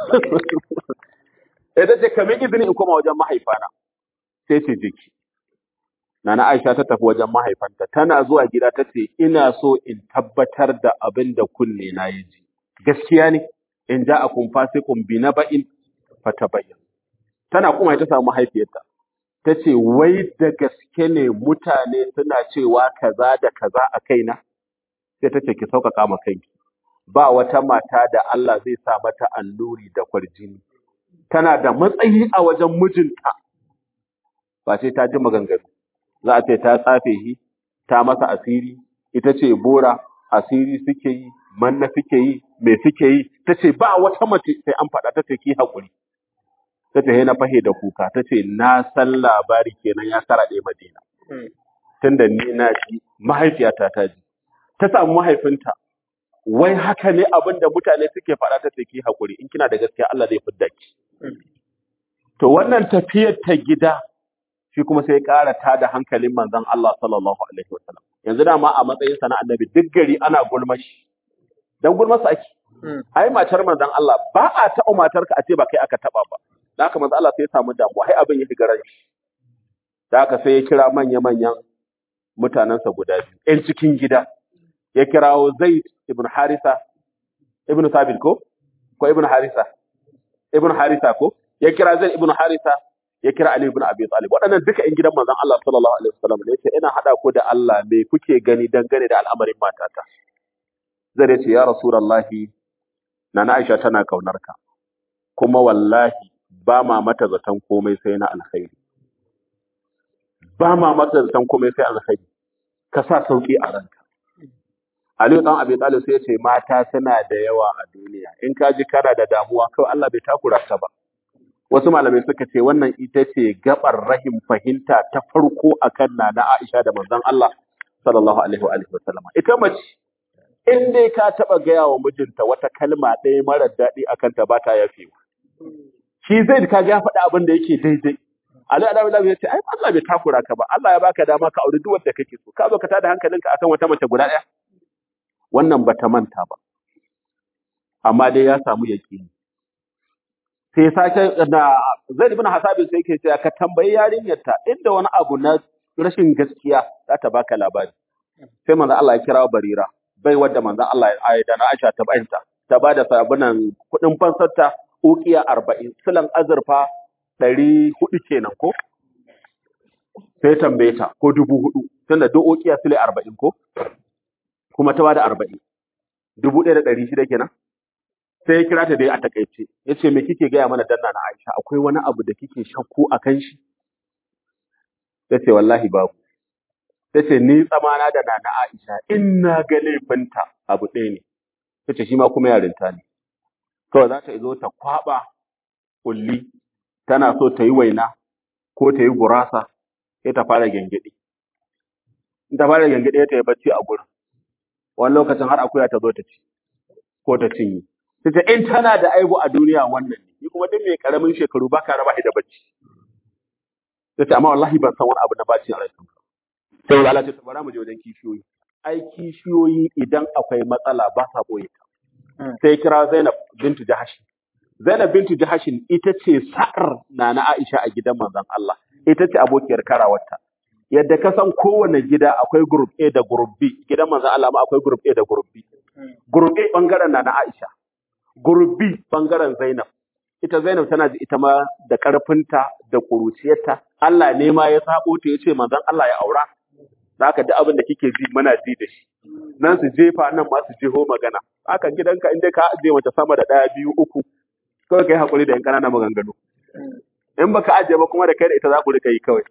sai ta ce kamin izini in koma wajen mahaifana sai ce jiki Nana Aisha ta tafi wajen mahaifanta tana zuwa gida ta ce ina so in tabbatar da abin da kunne na ya ji gaskiya ne in ja a kun fasikun bi na ba'in fatabayyan tana kuma ta samu mahaifiyarta ta ce wai da gaske ne mutane suna cewa kaza da kaza a kaina sai ta ce ki sauƙaƙa ma kanki ba wata mata da Allah zai sa mata alluri da kwarjini tana da matsayi a wajen mijinta ba sai ta ji maganganu za a ce ta tsafe shi ta masa asiri ita ce bora asiri suke yi manna suke yi me suke yi ta ce ba wata mace sai an faɗa ta ce ki haƙuri ta ce na fahe da kuka ta ce na san labari kenan ya kara ɗaya madina tunda ni na ji mahaifiyata ta ji ta samu mahaifinta wai haka ne abin da mutane suke faɗa ta ce ki haƙuri in kina da gaskiya Allah zai fidda ki to wannan tafiyar ta gida shi kuma sai ya ƙara tada hankalin manzon Allah sallallahu alaihi wasallam yanzu dama a matsayin sa na annabi duk gari ana gulma shi dan gulma sa ake ai matar manzon Allah ba a taɓa matar ka a ce ba kai aka taɓa ba da haka manzon Allah sai ya samu damuwa ai abin ya shiga ran shi da haka sai ya kira manya manyan mutanensa guda biyu ƴan cikin gida ya kirawo Zaid ibn Harisa ibn Thabit ko ko ibn Harisa ibn Harisa ko ya kira Zaid ibn Harisa ya kira Ali ibn Abi Talib waɗannan duka ƴan gidan manzon Allah sallallahu alaihi wasallam ne yace ina hada ku da Allah me kuke gani dangane da al'amarin matata zai yace ya rasulullahi nana Aisha tana kaunar ka kuma wallahi ba ma mata zaton komai sai na alkhairi ba ma mata zaton komai sai alkhairi ka sa sauki a ranka Aliyu dan Abi Talib sai ya ce mata suna da yawa a duniya in ka ji kana da damuwa kawai Allah bai takura ka ba wasu malamai suka ce wannan ita ce gabar rahim fahimta ta farko akan Nana Aisha da manzon Allah sallallahu alaihi wa alihi wasallam ita mace in dai ka taba gaya wa mijinta wata kalma ɗaya mara daɗi akan ta ba ta yafewa shi zai ka ga ya faɗi abin da yake daidai Ali Adamu Labi ya ce ai Allah bai takura ka ba Allah ya baka dama ka auri duk wanda kake so ka zo ka tada hankalinka akan wata mace guda ɗaya wannan bata manta ba amma dai ya samu yaƙini sai sake da Zaid ibn Hasabi sai yake cewa ka tambayi yarinyar ta inda wani abu na rashin gaskiya za ta baka labari sai manzo Allah ya kira Barira bai wadda manzo Allah ya ayi da na Aisha ta bayanta ta bada sabunan kudin fansarta uqiya 40 silan azurfa 400 kenan ko sai tambaye ta ko dubu hudu tunda duk uqiya sile 40 ko kuma ta bada 40 dubu ɗaya da ɗari shida kenan sai ya kira ta dai a takaice ya ce me kike gaya mana danna na Aisha akwai wani abu da kike shakku a kan shi ta ce wallahi babu ta ce ni tsamana da na Aisha in na ga laifinta abu ɗaya ne ta ce shi ma kuma yarinta ne kawai za ta zo ta kwaɓa kulli tana so ta yi waina ko ta yi gurasa sai ta fara gyangyaɗi in ta fara gyangyaɗi ta yi bacci a gurin wani lokacin har akuya ta zo ta ci ko ta cinye Tace in tana da aibu a duniya wannan ne, ni kuma duk mai karamin shekaru ba ka raba shi da bacci. Tace amma wallahi ban san wani abu na bacci a rayuwa. Sai Allah ce bara mu je wajen kishiyoyi. Ai kishiyoyi idan akwai matsala ba sa boye ta. Sai kira Zainab bintu Jahashi. Zainab bintu Jahashin ita ce sa'ar Nana Aisha a gidan manzon Allah. Ita ce abokiyar karawarta. Yadda ka san kowane gida akwai group A da group B, gidan manzon Allah ma akwai group A da group B. Group A bangaren Nana Aisha. gurbi bangaren Zainab. Ita Zainab tana ji ita ma da ƙarfinta da ƙuruciyarta. Allah ne ma ya sabo ta ya ce manzon Allah ya aura. Da haka duk abin da kike ji muna ji da shi. Nan su jefa nan ma su jeho magana. Haka gidanka in dai ka ajiye mace sama da ɗaya biyu uku. Kawai kai haƙuri da yan ƙananan maganganu. In baka ajiye ba kuma da kai da ita za ku rika yi kawai.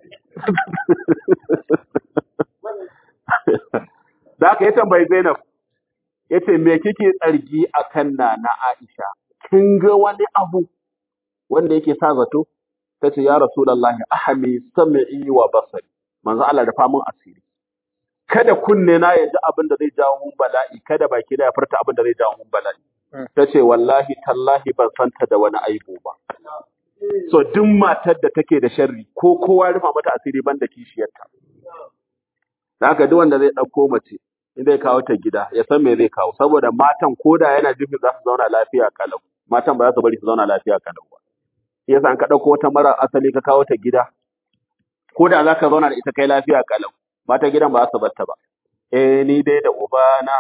Da haka ya tambayi Zainab ya ce me kike tsargi a kan na na Aisha kin ga wani abu wanda yake sa zato ta ce ya rasulullahi ahami sam'i wa basari manzo Allah da famun asiri kada kunne na ya ji abin da zai jawo mun bala'i kada baki na ya furta abin da zai jawo mun bala'i ta ce wallahi tallahi ban santa da wani aibu ba so duk matar da take da sharri ko kowa rufa mata asiri banda kishiyarta da haka duk wanda zai ɗauko mace in zai kawo ta gida ya san me zai kawo saboda matan koda yana jifin za su zauna lafiya kalau matan ba za su bari su zauna lafiya kalau ba shi yasa an ka ɗauko wata mara asali ka kawo ta gida koda za ka zauna da ita kai lafiya kalau matan gidan ba za su bar ta ba eh ni dai da ubana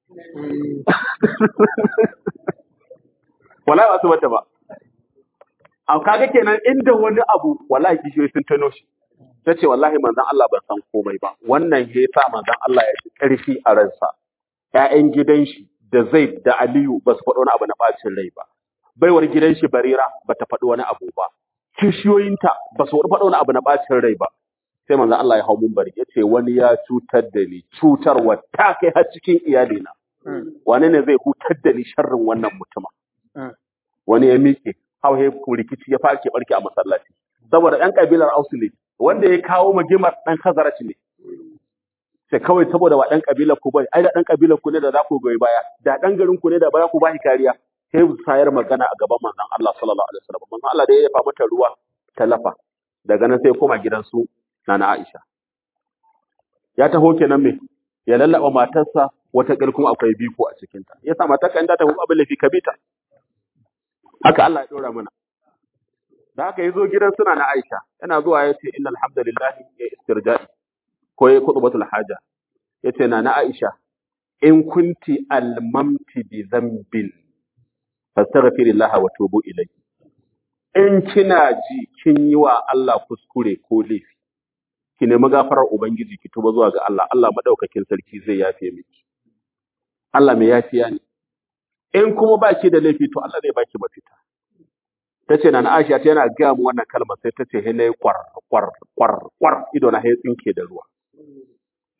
wallahi ba su bar ta ba a kaga kenan inda wani abu wallahi kishiyoyi sun tano shi ta ce wallahi manzon Allah ban san komai ba wannan ya sa manzon Allah ya ji ƙarfi a ransa ƴaƴan gidan shi da Zaid da Aliyu ba su faɗi wani abu na ɓacin rai ba baiwar gidan shi Barira ba ta faɗi wani abu ba kishiyoyinta ba su faɗi wani abu na ɓacin rai ba sai manzon Allah ya hau munbari ya ce wani ya cutar da ni cutarwa ta kai har cikin iyalina wani ne zai hutar da ni sharrin wannan mutuma wani ya miƙe hau rikici ya fake barke a masallaci saboda ɗan ƙabilar Ausu ne wanda ya kawo magimar ɗan Khazaraj ne. Sai kawai saboda wa ɗan ƙabilar ku bai, ai da ɗan ƙabilar ku ne da za ku goyi baya, da ɗan garin ku ne da ba ku ba shi kariya. Sai su sayar magana a gaban manzon Allah sallallahu alaihi wasallam. Manzon Allah da ya yafa mata ruwa ta lafa. Daga nan sai koma gidansu Nana Aisha. Ya taho kenan me? Ya lallaba matarsa wata ƙil kuma akwai biko a cikinta. Ya sa matarka in ta tafi abin lafi ka bi ta. Haka Allah ya ɗora mana. da haka yazo gidan suna na Aisha yana zuwa ya ce innal hamdalillah ya istirja'i ko ya khutbatul haja yace na na Aisha in kunti almamti bi dhanbin fastaghfirillaha wa tubu ilayhi in kina ji kin yi wa Allah kuskure ko laifi ki nemi gafarar ubangiji ki tuba zuwa ga Allah Allah madaukakin sarki zai yafe miki Allah mai yafiya ne in kuma baki da laifi to Allah zai baki mafita ta ce na Aisha ta yana gaya mu wannan kalmar sai ta ce hele kwar kwar kwar kwar ido na ya tsinke da ruwa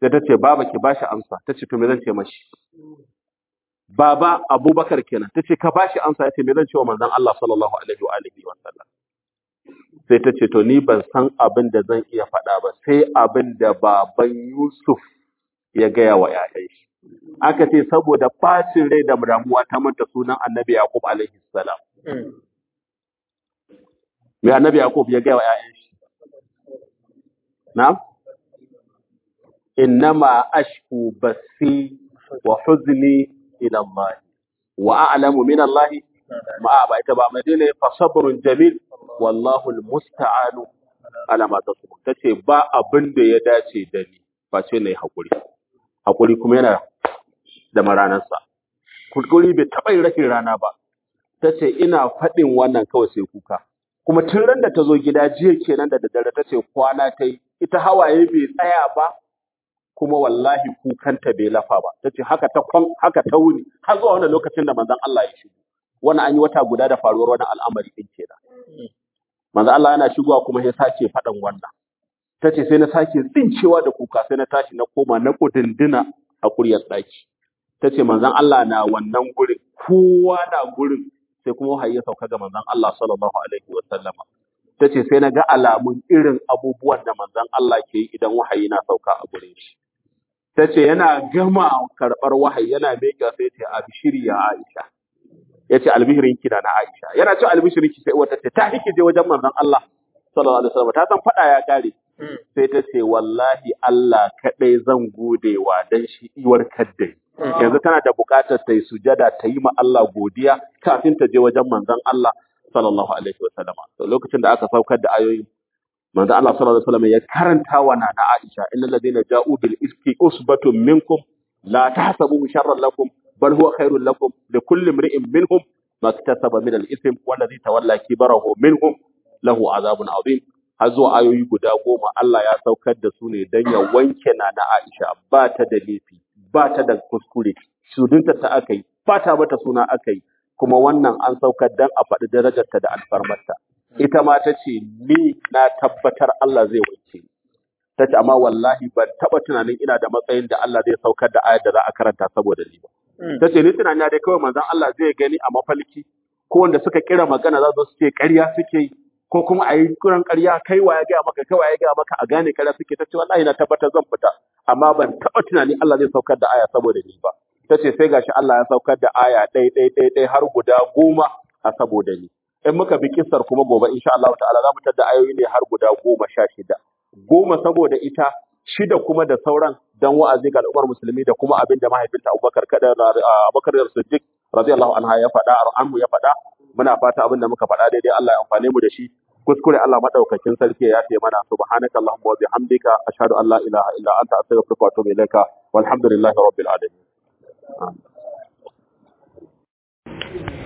sai ta ce baba ki bashi amsa ta ce to me zan ce mashi baba abubakar kenan ta ce ka bashi amsa ya ce me zan ce wa manzon Allah sallallahu alaihi wa alihi wa sallam sai ta ce to ni ban san abin da zan iya faɗa ba sai abin da baban Yusuf ya gaya wa ‘ya'yan shi. Aka ce saboda bacin rai da damuwa ta manta sunan annabi Yaqub alaihi salam. Me annabi Yaqub ya gaya wa ‘ya'yan shi? Na'am? Innama ashku basi wa huzni ila Allah wa a'lamu min Allah ma ba ita ba madina fa sabrun jamil wallahu almusta'anu ala ma tasbun tace ba abin da ya dace da ni face nayi hakuri hakuri kuma yana da maranarsa hakuri bai taɓa yin rashin rana ba tace ina faɗin wannan kawai sai kuka kuma tun ran da ta zo gida jiya kenan da daddare tace kwana ta yi ita hawaye bai tsaya ba kuma wallahi kukanta bai lafa ba tace haka ta kwan haka ta wuni har zuwa wannan lokacin da manzon Allah ya shigo wannan an yi wata guda da faruwar wannan al'amari din kenan manzon Allah yana shigowa kuma ya sake faɗan wannan tace sai na sake tsincewa da kuka sai na tashi na koma na kudindina a kuryar ɗaki tace manzon Allah na wannan gurin kowa na gurin sai kuma wahayi ya sauka ga manzon Allah sallallahu alaihi wa sallama tace sai na ga alamun irin abubuwan da manzon Allah ke yi idan wahayi na sauka a gurin shi tace yana gama karɓar wahayi yana miƙa sai ce abshiri ya Aisha yace albishirin ki na na Aisha yana ce albishirin ki sai wata ce ta hike je wajen manzon Allah sallallahu alaihi wasallam ta san fada ya kare sai ta ce wallahi Allah kadai zan godewa dan shi iwar kadda yanzu tana da buƙatar ta yi sujada ta yi ma Allah godiya kafin ta je wajen manzon Allah sallallahu alaihi wasallam to lokacin da aka saukar da ayoyi manzon Allah sallallahu alaihi wasallam ya karanta wa nana Aisha innal ladina ja'u bil iski usbatun minkum la tahsabuhu sharran lakum bal huwa khairul lakum likulli imri'in minhum ma iktasaba min al-ithm wallazi tawalla kibarahu minhum lahu azabun azim har zuwa ayoyi guda goma Allah ya saukar da su ne dan ya wanke nana Aisha ba ta da laifi ba ta da kuskure shudunta ta aka yi ba ta mata suna aka yi kuma wannan an saukar dan a faɗi darajarta da alfarmarta ita ma ta ce ni na tabbatar Allah zai wanke ni ta ce amma wallahi ban taɓa tunanin ina da matsayin da Allah zai saukar da ayar da za a karanta saboda ni ba ta ce ni tunani dai kawai manzon Allah zai gani a mafalki ko wanda suka kira magana za su ce ƙarya suke yi ko kuma a yi kuran ƙarya kai wa ya gaya maka kai wa ya gaya maka a gane ƙarya suke ta ce wallahi na tabbatar zan fita amma ban taɓa tunani Allah zai saukar da aya saboda ni ba ta ce sai gashi Allah ya saukar da aya ɗai ɗai ɗai ɗai har guda goma a saboda ni in muka bi kissar kuma gobe insha Allah ta'ala za mu tada ayoyi ne har guda goma sha shida goma saboda ita shida kuma da sauran dan wa'azi ga al'ummar musulmi da kuma abin da mahaifinta Abubakar kada Abubakar Siddiq radiyallahu anha ya faɗa anhu ya faɗa muna fata abin da muka faɗa daidai Allah ya amfane mu da shi kuskure Allah madaukakin sarki ya ce mana subhanaka allahumma wa bihamdika ashhadu an la ilaha illa anta astaghfiruka wa atubu ilaika walhamdulillahi rabbil alamin